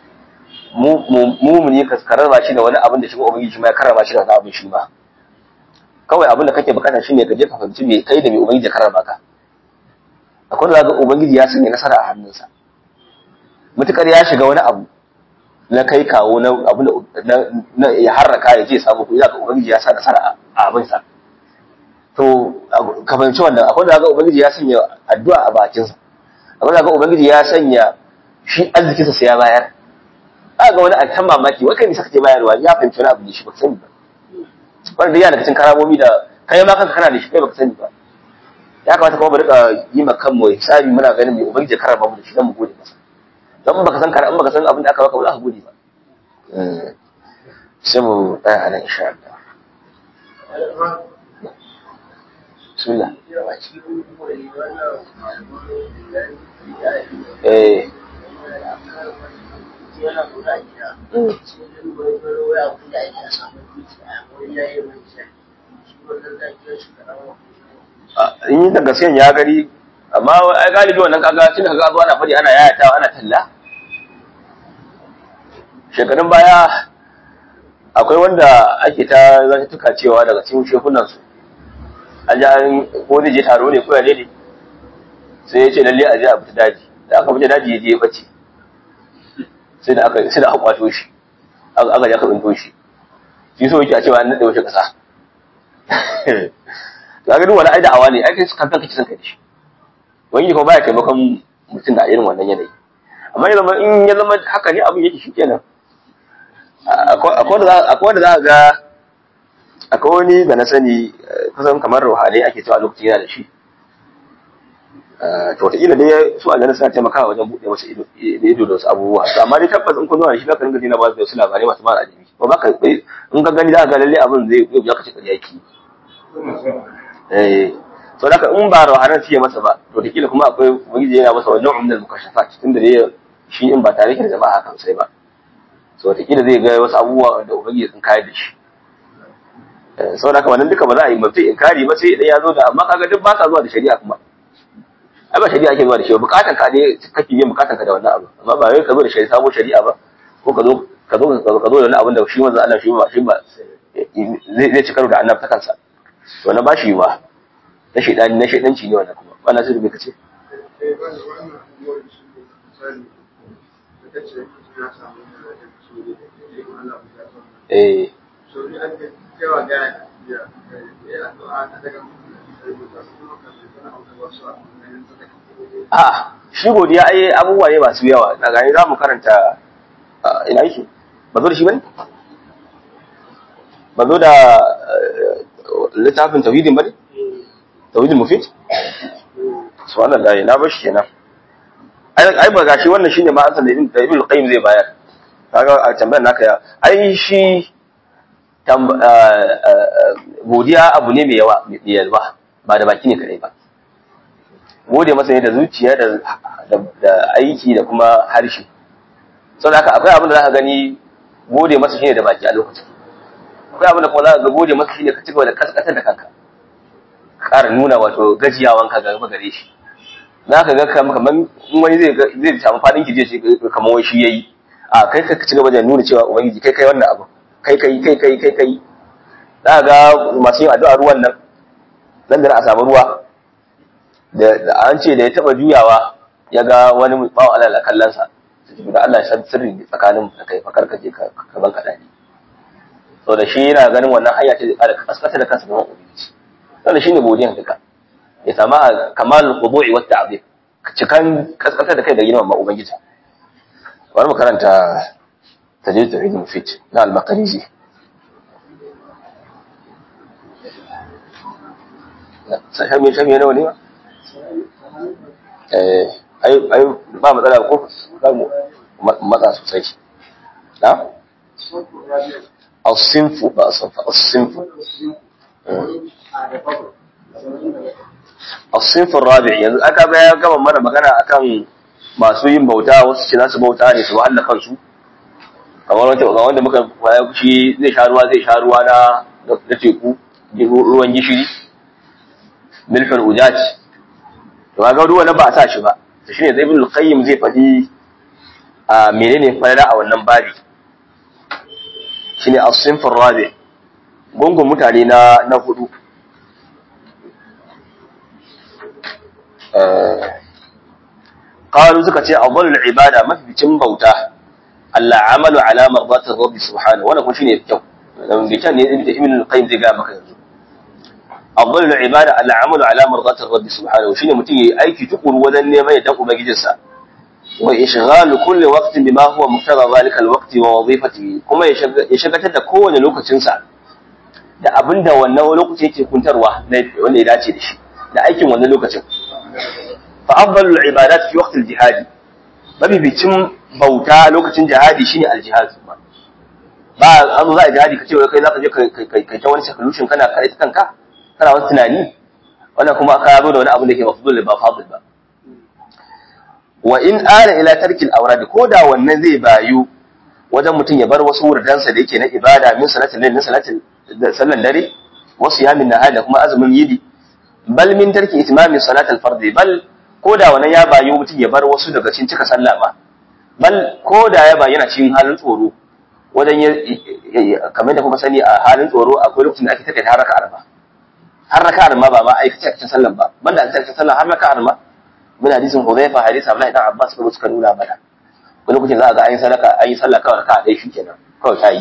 mu ne ka karrama shi da wani abin da shi ko ubangiji ma ya karrama shi da wani abin shi ma kawai abin da kake bukata shine ka je ka fahimci me kai da me ubangiji ya karrama ka akwai da ga ubangiji ya sanya nasara a hannunsa mutukar ya shiga wani abu na kai kawo na abu na ya harraka ya je samu kuɗi ga ubangiji ya sa nasara a abin sa to ka fahimci wannan akwai da ga ubangiji ya sanya addu'a a bakinsa akwai da ga ubangiji ya sanya shi arzikinsa sai ya bayar aka ga wani a kan mamaki wai kai ne saka ke bayarwa ya fahimci wani abu ne shi ba sani ba wanda yana daga cikin karamomi da kai ma kanka kana da shi kai baka sani ba ya kamata kuma mu rika yi ma kanmu hisabi muna ganin mai ubangiji karama mu da shi dan mu gode masa dan baka san kara baka san abin da aka baka ba za ka gode ba sai mu tsaya a nan insha Allah bismillah eh in yi da gaskiyan ya gari amma ai galibi wannan kaga tun kaga zuwa ana fadi ana yayatawa ana talla shekarun baya akwai wanda ake ta zata tuka cewa daga cikin shekunan su an ji an ko zai je taro ne ko ya ne sai ya ce lalle a je a fita daji da aka fita daji ya je ya bace sai da aka sai da aka kwato shi aka ja ka tsinto shi shi so yake a cewa an nade wace kasa ga ga duk wani aida awa ne ai kai kan kanka kisan kai da shi wani ko baya taimakon mutum da irin wannan yanayi amma ya zama in ya zama haka ne abin yake shikenan akwai wanda za a ga akwai wani da na sani kusan kamar ruhani ake cewa lokacin yana da shi to wataƙila dai su a ganin suna taimakawa wajen buɗe masa ido da wasu abubuwa to amma dai tabbas in kun zo da shi zaka dinga dina ba da wasu labarai masu mara adabi ba ba ka in ka gani za ka ga lalle abin zai ya ka ce ƙarya ki eh to da in ba ruhanan fiye masa ba to wataƙila kuma akwai ubangiji yana masa wajen umdal mukashafat tunda dai shi in ba tare da jama'a kan sai ba so wataƙila zai ga wasu abubuwa da ubangiji sun kayar da shi saboda haka wannan duka ba za a yi mafi inkari ba sai idan ya zo da amma kaga duk ba sa zuwa da shari'a kuma ai ba shari'a ake zuwa da shi bukatan ka ne kake yin bukatan ka da wannan abu amma ba wai ka zo da shari'a sabo shari'a ba ko ka zo ka zo ka zo da wani abin da shi manzo Allah shi ba shi ba zai ci karo da annabi ta kansa to na ba shi ba na shedani na shedanci ne wannan kuma wannan sai da kace eh a shi godiya ai abubuwa ne masu yawa na gani za mu karanta ina yake ba zo da shi bane ba zo da littafin tauhidin bane tauhidin mufid subhanallahi na bar shi kenan ai ba gashi wannan shine ma asalin da ibn qayyim zai bayar kaga a tambayar naka ya ai shi godiya abu ne mai yawa mai yalwa ba da baki ne kadai ba gode masa ne da zuciya da aiki da kuma harshe saboda haka akwai abin da za ka gani gode masa shine da baki a lokacin akwai abin da kuma za ka ga gode masa shine ka cigaba da kaskatar da kanka ƙara nuna wato gajiyawanka ga gaba gare shi za ka ga kamar in wani zai zai samu fadin ki je kamar wai shi yayi a kai ka ci gaba da nuna cewa ubangiji kai kai wannan abu kai kai kai kai kai kai za ga masu yin addu'a ruwan nan nan da a samu ruwa da an ce da ya taba juyawa ya ga wani bawa Allah kallon sa da Allah ya san sirri tsakanin da kai fakar ka je ka ban ka dani so da shi yana ganin wannan hanya ce da kaskata da kansa gaban ubangiji wannan shine godiyan duka ya sama kamal khudu'i wa ta'zim cikan kaskata da kai da girman ma ubangiji bari mu karanta tajid tauhid mufid na al-maqrizi shami shami nawa ne ba eh ai ai ba matsala ko za mu matsa sosai na الصنف بقى صنف الصنف الصنف الرابع yanzu aka ga ya gama mana magana akan masu yin bauta wasu ce su bauta ne su wahala kansu kamar wanda ga wanda muka kwaya shi zai sha ruwa zai sha ruwa na na teku ruwan gishiri milhul ujaj to ga ruwa na ba a sa shi ba to shine zai ibn al-qayyim zai faɗi a menene falala a wannan babi shine as-sinf ar-rabi gungun mutane na na hudu qalu suka ce afdalul ibada mafificin bauta Allah amalu ala mardati rabbi subhanahu wannan kuma shine kyau dan da can ne ibn al-qayyim zai ga maka yanzu afdalul ibada Allah amalu ala mardati rabbi subhanahu shine mutum yayi aiki tukuru wajen neman yadda ubangijinsa wa ishghalu kulli waqtin bima huwa muqtada zalika al-waqti wa wazifatihi kuma ya shagatar da kowane lokacin sa da abinda wannan lokaci yake kuntarwa wanda ya dace da shi da aikin wannan lokacin fa afdalul ibadat fi waqti al-jihad mabibicin bauta lokacin jihadi shine al-jihad ba an zo za a jihadi kace wai kai zaka je kai ta wani solution kana kare ta kanka kana wani tunani wannan kuma aka zo da wani abu da ke mafdul ba fadil ba wa in ala ila tarkil awrad ko da wannan zai bayu wajen mutum ya bar wasu wurdansa da yake na ibada min salatin lail salatin sallan dare wasu yamin nahar da kuma azumin yidi bal min tarki itmami salat al fard bal ko da wannan ya bayu mutum ya bar wasu daga cikin cika sallah ba bal ko da ya bayyana cikin halin tsoro wajen kamar da kuma sani a halin tsoro akwai lokacin da ake take har raka'a ba har raka'a ma ba ma aikace cikin sallan ba banda aikace sallah har raka'a ma min hadisin Hudhaifa hadisi Abdullahi dan Abbas kuma suka nuna mana wani lokacin za a ga an yi sadaka an yi sallah kawai raka'a dai shikenan kawai ta yi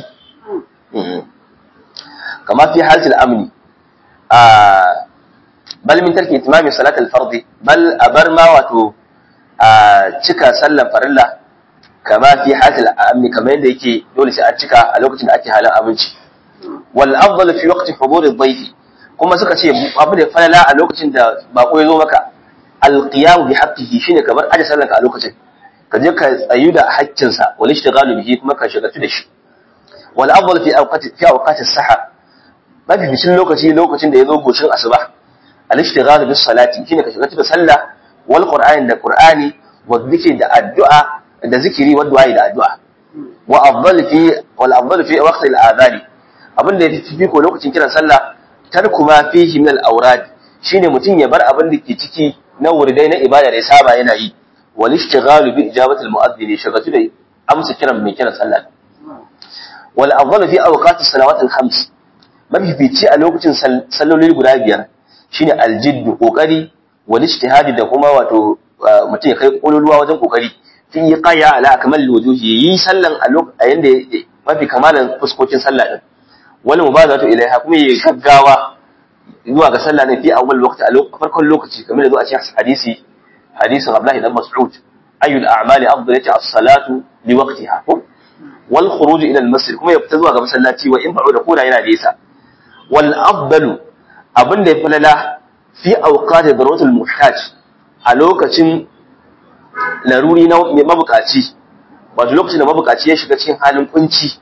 kama fi halatul amni a bal min tarki itimami salat al-fard bal abar ma wato a cika sallan farilla kama fi halatul amni kamar yadda yake dole sai a cika a lokacin da ake halin abinci wal afdal fi waqti hudur ad-dayf kuma suka ce abu da falala a lokacin da bako ya zo maka alqiyam bi haqqihi shine kamar aje sallanka a lokacin ka je ka tsayu da haƙƙinsa wal ishtighalu bihi kuma ka shagaltu da shi wal afdal fi awqati fi awqati as-sahar mafi bishin lokaci lokacin da yazo goshin asuba al ishtighalu bis salati shine ka shagaltu da sallah wal qur'ani da qur'ani wa dhikri da addu'a da zikiri wa du'a da addu'a wa afdal fi wal afdal fi waqti al-adhani abinda yafi fi ko lokacin kiran sallah tarku ma fihi min al-awrad shine mutum ya bar abin da ke ciki na wurdai na ibada da ya saba yana yi wal ishtighalu bi ijabati al mu'adhdhin shagatu da amsa kiran mai kiran sallah wal afdalu fi awqati salawat al khams mafifici a lokacin salloli guda biyar shine al jidd kokari wal ijtihadi da kuma wato mutum ya kai kololuwa wajen kokari fi qaya ala akmal wujuhi yi sallan a yanda mafi kamalan fuskokin sallah din wal mubadatu ilaiha kuma yi gaggawa zuwa ga sallah ne fi awwal waqti a farkon lokaci kamar da zo a cikin hadisi hadisin Abdullahi dan Mas'ud ayyul a'mali afdal yace as-salatu li waqtiha wal khuruj ila al-masjid kuma ya fita zuwa ga masallaci wa in ba'u da koda yana nesa wal afdalu abinda ya falala fi awqati daruratul muhtaj a lokacin laruri na mabukaci wato lokacin da mabukaci ya shiga cikin halin kunci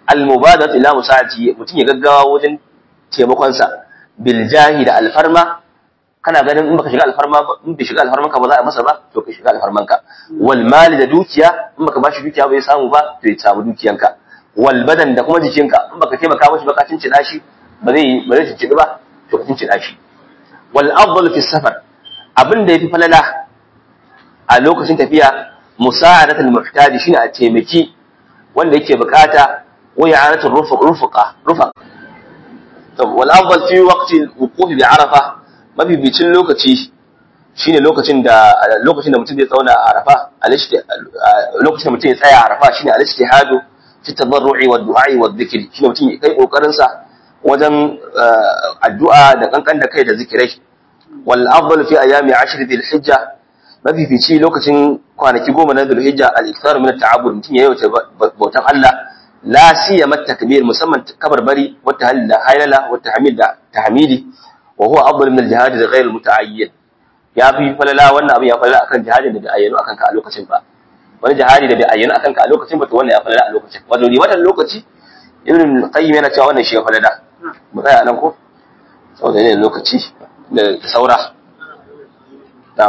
al-mubadat ila musa'ati mutum ya gaggawa wajen taimakon sa bil jahi da alfarma kana ganin in baka shiga alfarma ba in bai shiga alfarman ka ba za a masa ba to ka shiga alfarman ka wal mali da dukiya in baka bashi dukiya bai samu ba to ya samu dukiyanka wal badan da kuma jikinka in baka taimaka mashi ba ka cincina shi ba zai ba zai cincina ba to ka cincina shi wal afdal fi safar abin da yafi falala a lokacin tafiya musa'adatul muhtaji shine a taimaki wanda yake bukata wa i'anatul rufuq rufuqa rufaq to wal afdal fi waqti al-wuquf bi arafa mabibicin lokaci shine lokacin da lokacin da mutum zai tsauna a arafa lokacin da mutum ya tsaya a arafa shine al-ijtihadu fi tadarru'i wa du'a'i wa dhikri shine mutum ya kai kokarin sa wajen addu'a da kankan da kai da zikirai wal afdal fi ayami 10 dhil hijja mafifici lokacin kwanaki goma na dhil hijja al-ikthar min at-ta'abbud mutum ya yawaita bautan Allah la siyama takbir musamman kabarbari wa tahlil haylala wa tahmid da tahmidi wa huwa afdal min al-jihad ghayr al-muta'ayyin ya fi falala wannan abin ya falala akan jihadin da bai ayyano akan ka a lokacin ba wani jihadi da bai ayyano akan ka a lokacin ba to wannan ya falala a lokacin wato ni wannan lokaci ibn qayyim yana cewa wannan shi ya falala mu tsaya nan ko saboda ne lokaci da saura na'am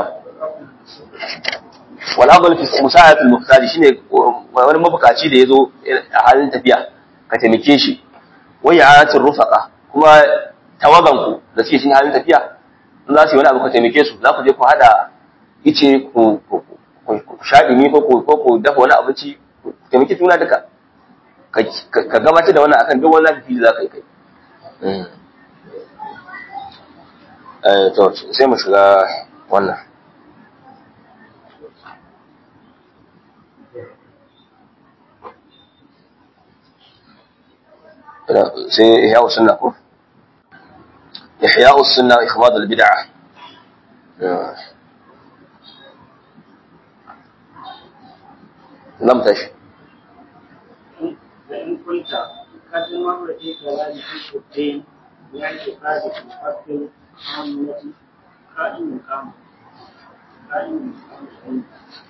wal afdal fi musa'at al-muhtaj shine wani mabukaci da yazo a halin tafiya ka taimake shi wa ya'atir rufaqa kuma tawaganku da suke cikin halin tafiya in za su yi wani abu ka taimake su za ku je ku hada ice ku shaɗi ni ko ku dafa wani abinci ku taimaki juna duka ka gabatar da wannan akan duk wani lafi da za ka yi kai to sai mu shiga wannan sai ya wasu na ko إحياء السنة وإخماد البدعة لم تش فإن كنت قد مر في كلام في الدين باعتقاد الحق عامة قائم مقام قائم مقام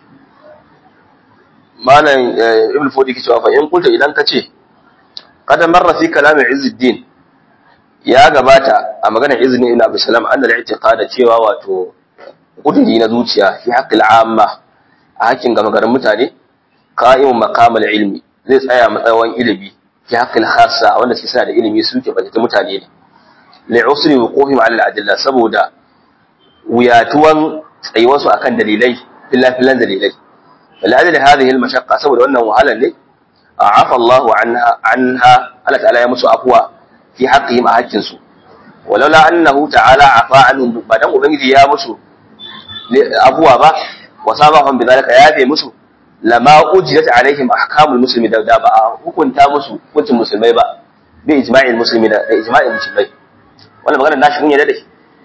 malam ibn fodi ke cewa fa in kunta idan ka ce kada marra fi kalamin izzuddin ya gabata a maganar izini ina abu salam an da i'tiqada cewa wato kudiri na zuciya fi haqqil amma a hakkin gama garin mutane qa'imun maqamal ilmi zai tsaya matsayin ilimi fi haqqil khassa wanda suke suna da ilimi su ke bata mutane ne li usri wuqufihim ala al-adilla saboda wuyatuwan tsayuwarsu akan dalilai filan dalilai فلأجل هذه المشقة سبب أنه وهلا لي عفى الله عنها عنها ألا تعالى يمس أفوى في حقهم أهجنسوا ولولا أنه تعالى عفى عنهم بعدم أبنجي يا مسو أفوى با وصابهم بذلك يا في مسو لما أجلت عليهم أحكام المسلمين دا با وكنت مسو كنت مسلمي با بإجماع المسلمين بإجماع المسلمين wannan maganar nashi kun yarda da shi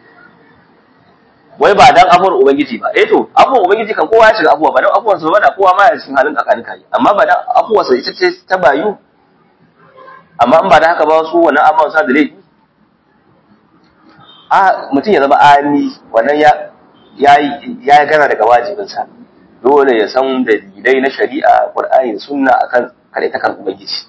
wai ba dan abuwar ubangiji ba eh to abuwar ubangiji kan kowa ya shiga abuwa ba dan abuwar sa ba da kowa ma ya cikin halin tsakanin kai amma ba dan abuwar sa ita ce ta bayu amma in ba da haka ba su wannan abuwar sa da laifi a mutum ya zama ami wannan ya ya ya gana daga wajibin sa dole ya san dalilai na shari'a qur'ani sunna akan kare ta kan ubangiji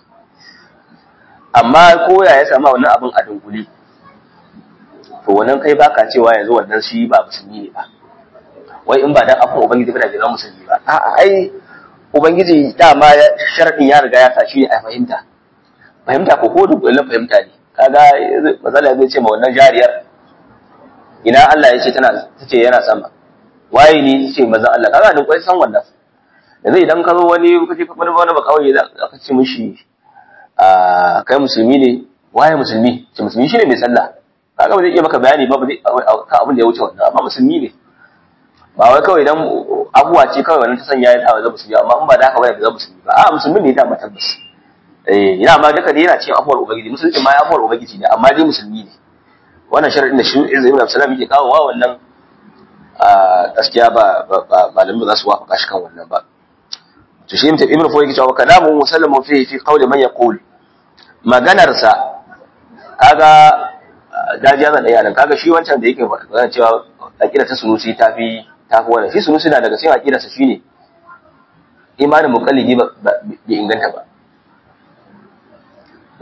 amma ko ya ya samu wannan abin a dunguli to wannan kai baka cewa yanzu wannan shi ba musulmi ne ba wai in ba dan afin ubangiji ba da jira musulmi ba a'a ai ubangiji dama sharadin ya riga ya sa shi ne a fahimta fahimta ko ko duk wannan fahimta ne kaga matsala zai ce ma wannan jariyar ina Allah ya ce tana tace yana sama waye ne ce manzon Allah kaga duk kai san wannan yanzu idan ka zo wani kace ka wani ba kawai za ka ce mishi a kai musulmi ne waye musulmi ce musulmi shine mai sallah kaga ba zai iya maka bayani ba ba zai ka abin da ya wuce wannan amma musulmi ne ba wai kawai idan abuwa ce kawai wannan ta sanya ya sa zama musulmi amma in ba da haka ba ya zama musulmi ba a musulmi ne da tabbas eh ina ma duka dai yana cikin afuwar ubangiji musulmi ma ya afuwar ubangiji ne amma dai musulmi ne wannan sharadin da shi Izza ibn Abdulsalam yake kawo wa wannan a gaskiya ba ba malamin ba za su wafaka shi kan wannan ba to shi ibn Fuwa yake cewa kalamu musallamu fi fi qawli man yaqul maganarsa kaga dajiya zan ɗaya nan kaga shi wancan da yake faɗa cewa aƙida ta sunusi ta fi ta fi wannan shi sunusi na daga cikin aƙidarsa shine imanin muqallidi ba bai inganta ba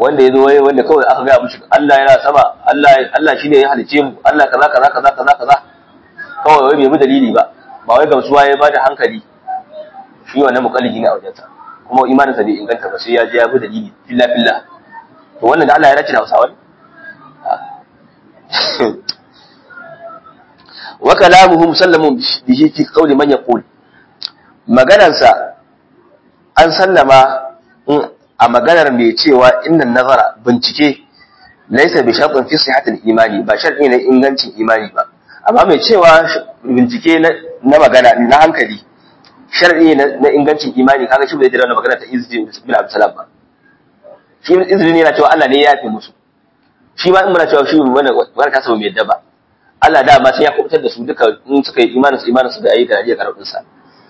wanda ya zo wai wanda kawai aka gaya mushi Allah yana sama Allah Allah shine ya halice mu Allah kaza kaza kaza kaza kaza kawai wai bai bi dalili ba ba wai gamsuwa ya bada hankali shi wannan mukallidi ne a wajensa kuma imanin sa bai inganta ba sai ya je ya bi dalili filla filla to wannan da Allah ya race da Hausawa wa kalamuhu musallamun bihi fi qawli man yaqul maganarsa an sallama a maganar mai cewa innan nazara bincike laisa bi shartin fi sihhatil imani ba sharti ne ingancin imani ba amma mai cewa bincike na magana na hankali sharti na ingancin imani kaga shi bai jira na magana ta izzi bin abdulsalam ba shi izzi ne yana cewa Allah ne ya yafe musu shi ma in muna cewa shi wannan wannan kasa mai yadda ba Allah da ma sai ya kubutar da su duka in suka yi imanin su imanin su da yayi da iya karɓin sa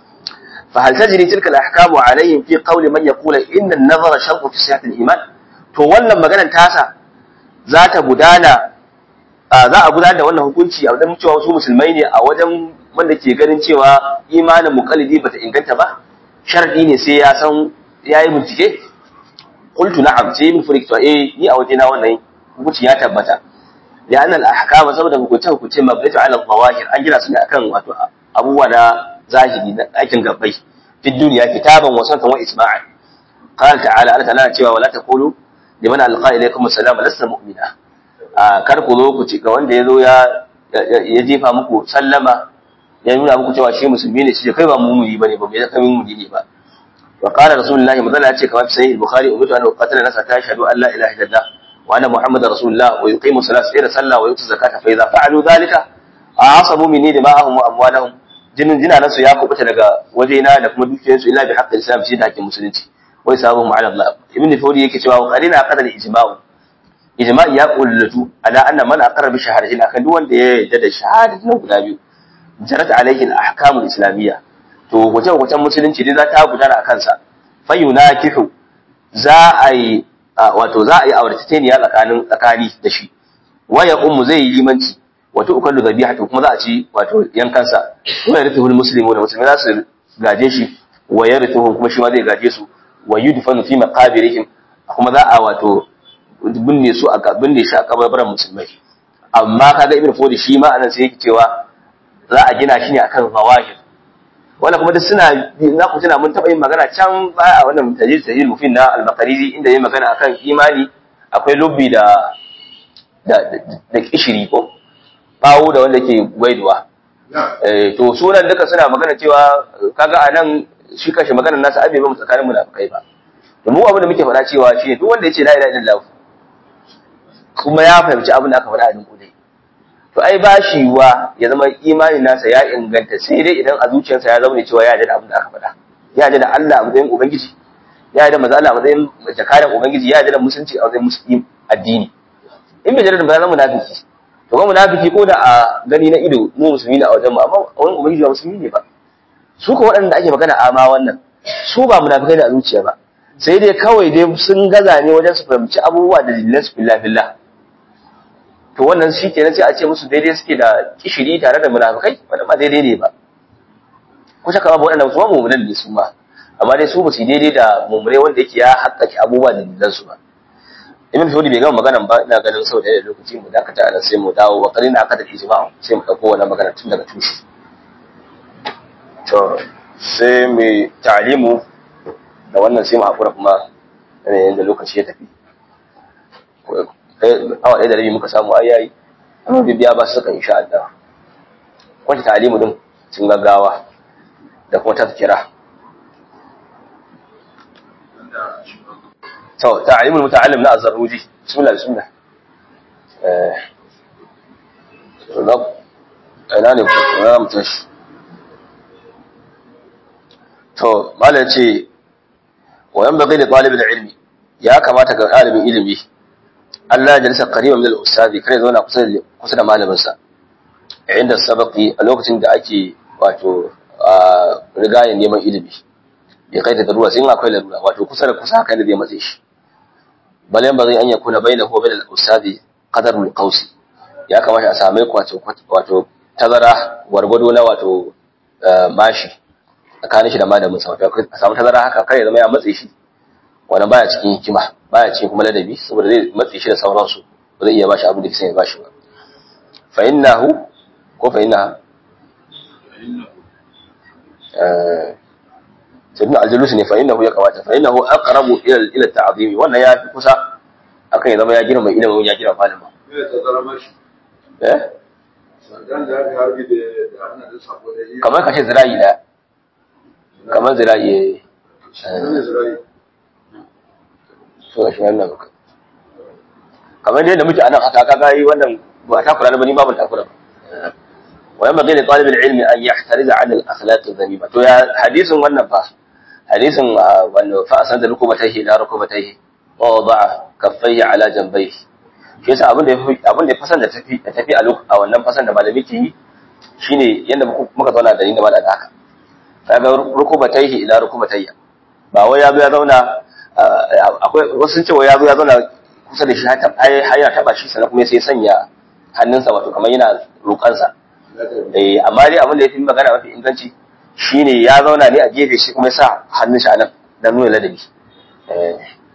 فهل تجري تلك الاحكام عليهم في قول من يقول ان النظر شرط في صحه الايمان to wannan maganar tasa za ta gudana za a gudanar da wannan hukunci a wajen cewa wasu musulmai ne a wajen wanda ke ganin cewa imanin muqallidi bata inganta ba sharadi ne sai ya san yayi bincike qultu na'am sai min furiki to eh ni a wajena wannan hukunci ya tabbata ya anna al-ahkam saboda hukunce hukunce mabdatu ala al-zawahir an gina su ne akan wato abubuwa na zahiri na aikin gabbai fi duniya kitaban wa sanatan wa isma'an qala ta'ala Allah ta'ala cewa wala taqulu liman alqa ilaykum assalam lasta mu'mina a kar ku zo ku ci ga wanda yazo ya ya jefa muku sallama ya nuna muku cewa shi musulmi ne shi kai ba mu'mini bane ba mai kai mu'mini ne ba wa qala rasulullahi madalla ya ce kamar sahih bukhari umitu an uqatala nasa ta shahadu an la ilaha illallah wa anna muhammadar rasulullah wa yuqimu salata ila sallah wa yutu zakata fa idza fa'alu dhalika a'asamu minni dima'ahum wa amwalahum jinin jinanansu ya kubuta daga wajena da kuma dukiyarsu illa bi haqqil islam shi da hakkin musulunci wai sabu mu ala Allah ibn Fawdi yake cewa qarina qadar ijma'u ijma'i ya kullatu ala anna man aqarra bi shahadatin akan duk wanda ya yarda da shahadatin guda biyu jarat alaihi al-ahkam al-islamiyya to wace wace musulunci dai za ta gudana akan sa fa yunakihu za a yi wato za a yi auratayeniya tsakanin tsakani da shi waya ummu zai yi limanci wato ukallu zabihatu kuma za a ci wato yankansa wa yarithu almuslimu da musulmi za su gaje shi wa yarithu kuma shi ma zai gaje su wa yudfanu fi maqabirihim kuma za a wato binne su a binne shi a kabarbaran musulmai amma kaga ibnu fodi shi ma anan sai yake cewa za a gina shi ne akan zawahir wannan kuma duk suna za ku tuna mun taɓa yin magana can baya a wannan tajir tajir mufin na al-maqariri inda yayin magana akan imani akwai lubbi da da da kishiri ko bawo da wanda ke gwaiduwa to sunan duka suna magana cewa kaga a nan shi kashe maganar nasa abe ba mu tsakanin munafikai ba da mu abin da muke faɗa cewa shi duk wanda ya ce la ilaha illallah kuma ya fahimci abin da aka faɗa a dunkule to ai ba shi wa ya zama imani nasa ya inganta sai dai idan a zuciyarsa ya zama ne cewa ya da abin da aka faɗa ya da Allah a matsayin ubangiji ya da maza Allah a matsayin jakadan ubangiji ya da musulunci a matsayin musulmi addini in bai da ba zama munafiki to ba munafiki ko da a gani na ido mu musulmi ne a wajen mu amma wani ubangiji ba musulmi ne ba su ko waɗanda ake magana ama wannan su ba munafikai da a zuciya ba sai dai kawai dai sun gaza ne wajen su fahimci abubuwa da dalilan su billah billah to wannan shi kenan sai a ce musu daidai suke da kishiri tare da munafikai wanda ba daidai ne ba ko shaka babu waɗanda su ma mummunan ne su ma amma dai su ba su daidai da mummune wanda yake ya haƙƙaƙe abubuwa da dalilan su ba ibn Fudi bai gama maganan ba ina ganin sau da lokaci mu dakata ana sai mu dawo wa qalina aqdal ijma' sai mu dauko wannan magana tun daga tushe to sai mu ta'limu da wannan sai mu hakura kuma yanayin da lokaci ya tafi awa ɗaya da rabi muka samu ai yayi amma bibiya ba su saka insha Allah kwanci ta'limu din cin gaggawa da kuma tazkira to ta'limul muta'allim na az-zarruji bismillah bismillah eh ina ne na mutum shi to malam ce wa yan bagai da talibin ilmi ya kamata ga ɗalibin ilimi Allah ya jalisa qariban min al-ustadi kare zauna kusa da kusa da malamin sa inda sabaqi a lokacin da ake wato rigayen neman ilimi ya kai da daruwa sai akwai larura wato kusa da kusa haka ne zai matse shi bal yan bagai an yakuna bainahu wa bainal ustadi qadarul qawsi ya kamata a same wato wato tazara gwargwado na wato mashi tsakanin shi da malamin sa wato a samu tazara haka kar ya zama ya matse shi wannan baya cikin hikima baya cikin kuma ladabi saboda zai matse shi da sauransu ba zai iya bashi abin da kisa ya bashi ba fa innahu ko fa innaha sayyidina aljalus ne fa innahu ya kamata fa innahu aqrabu ila ila ta'zimi wannan ya fi kusa akan ya zama ya girma ilimin ya girma malama Ina ta zara mashi. eh Sandan da aka harbi da da hannun da sako da yi. kamar ka ce zira'i da kamar zira'i eh Nan ne zirai. so shi wannan baka kamar yadda muke anan haka kaga yi wannan ba ta kula da bani babu takura ba wa yamma gani talibul ilmi an yahtariza an al akhlaq adh-dhamima to ya hadisin wannan fa hadisin wanda fa asanda rukubatayhi la rukubatayhi wa wada'a kaffayhi ala janbayhi shi yasa abin da yafi abin da fasan da tafi da tafi a lok a wannan fasan da malami ke yi shine yanda muka zauna da ni da malaka haka kaga rukubatayhi ila rukubatayya ba wai ya zo ya zauna akwai wasu sun ce wai ya zo ya zauna kusa da shi har ya taba shi sannan kuma sai ya sanya hannunsa wato kamar yana roƙansa eh amma dai abin da yafi magana mafi inganci shine ya zauna ne a gefe shi kuma ya sa hannun shi a nan dan nuna ladabi eh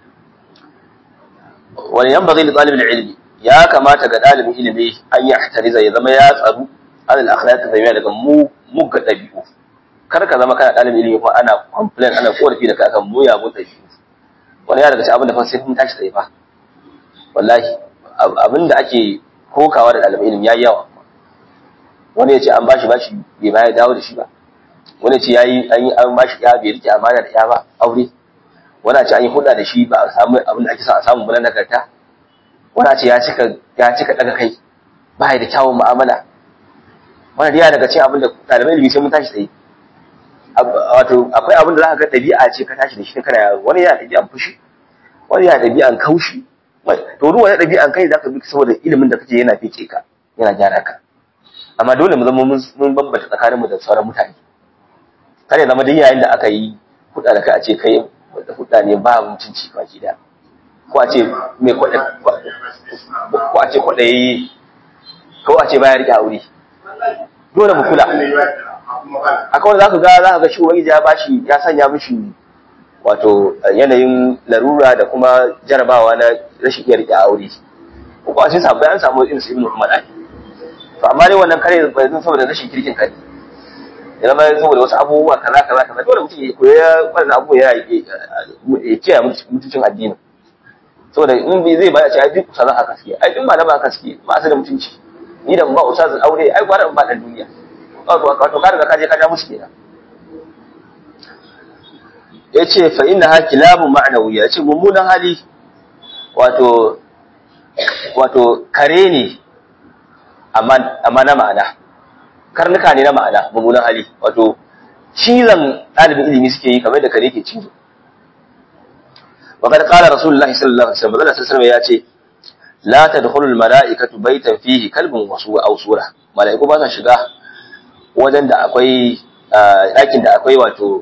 wani yan bazai da talibin ilimi ya kamata ga ɗalibin ilimi an yi ahtariza ya zama ya tsaru alal akhlaq zamiya daga mu mugga ɗabi'u kar ka zama kana ɗalibin ilimi kuma ana complain ana korafi da kai akan muyagun ɗabi'u wani ya daga cikin abin da fa sai kun tashi tsaye fa wallahi abin da ake kokawa da ɗalibin ilimi yayi yawa wani ya ce an bashi bashi bai ma ya dawo da shi ba wani ya ce yayi an yi an bashi ya bai rike amana da ya ba aure wani ya ce an yi hulɗa da shi ba a samu abin da ake sa a samu ba na nagarta wani ya ce ya cika ya cika daga kai ba ya da kyawun mu'amala wani riya daga cikin abin da ɗalibai ilimi sai mun tashi tsaye wato akwai abin da za ka ga ɗabi'a ce ka tashi da shi kana yaro wani yana ɗabi'an fushi wani yana ɗabi'an kaushi to duk wani ɗabi'an kai za ka bi saboda ilimin da kake yana fike ka yana gyara ka amma dole mu zama mun bambanta tsakanin mu da sauran mutane kar ya zama duk yayin da aka yi huɗa da kai a ce kai wanda huɗa ne ba mutunci baki da ko a ce mai kwaɗa ko a ce kwaɗayi ko a ce baya riƙe aure dole mu kula akwai wanda zaka ga zaka ga shi ubangiji ya bashi ya sanya mishi wato yanayin larura da kuma jarabawa na rashin iya rike aure ko a cikin sabbai an samu irin su ibnu umar ai to amma dai wannan kare bai zan saboda rashin kirkin kai ya zama saboda wasu abubuwa kaza kaza kaza dole mutum ya koya wannan abubuwa ya ya kiyaye mutuncin addini saboda in bai zai baya ce ai duk sana haka suke ai duk malama haka suke ba su da mutunci ni da ba ustazin aure ai gwara ba dan duniya wato ka riga ka je ka ja musu kenan yace fa inna ha kilabun ma'nawiya yace mummunan hali wato wato kare ne amma amma na ma'ana karnuka ne na ma'ana mummunan hali wato cizon ɗalibin ilimi suke yi kamar da kare ke cizo وقد قال رسول الله صلى الله عليه وسلم الله صلى الله عليه وسلم لا تدخل الملائكة بيتا فيه كلب وسوء أو سورة ملائكة ba sa shiga wajen da akwai ɗakin da akwai wato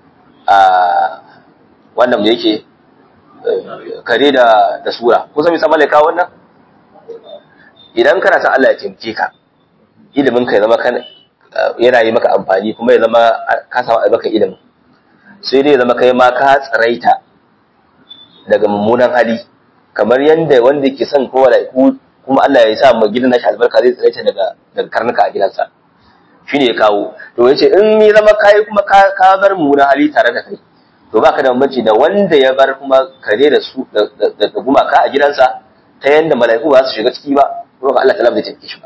wannan da yake kare da da sura kusa mai sama laika wannan idan kana san Allah ya taimake ka ilimin ka ya zama kan yana yi maka amfani kuma ya zama ka samu albaka ilimin sai dai ya zama kai ma ka tsaraita daga mummunan hali kamar yadda wanda ke son kowa da kuma Allah ya sa mu gidan nashi albarka zai tsaraita daga daga karnuka a gidansa shi ne ya kawo to ya ce in ni zama kayi kuma ka bar mummunan hali tare da kai to ba ka da bambanci da wanda ya bar kuma kare da su da gumaka a gidansa ta yadda mala'iku ba su shiga ciki ba kuma Allah ta zai tafi shi ba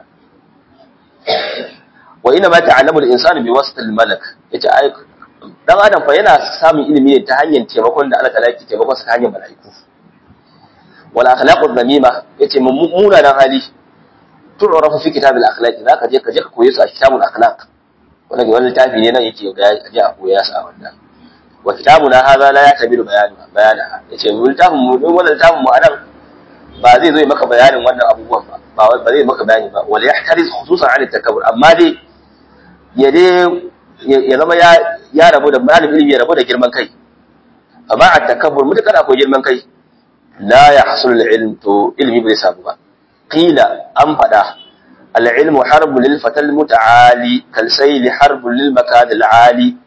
wa ina ma ta'allamu al-insanu bi wasat al-malak yace ai dan adam fa yana samun ilimi ne ta hanyar taimakon da Allah ta laki taimakon sa ta hanyar mala'iku wal akhlaqu dhamima yace mummuna dan hali tu'rafu fi kitab al-akhlaq zaka je ka je ka koyi su a kitabul akhlaq wannan wani littafi ne nan yake ga je a koya su a wannan wa kitabuna hadha la yatabiru bayanu bayana yace mu littafin mu din wannan littafin mu anan ba zai zo maka bayanin wannan abubuwan ba ba ba zai maka bayani ba wal yahtariz khususan an takabbur amma dai ya dai ya zama ya ya rabu da malamin ilimi ya rabu da girman kai amma a takabbur mutakar akwai girman kai la yahsul al-ilm to ilmi bai samu ba قيل أن فدا العلم حرب للفتى المتعالي كالسيل حرب للمكان العالي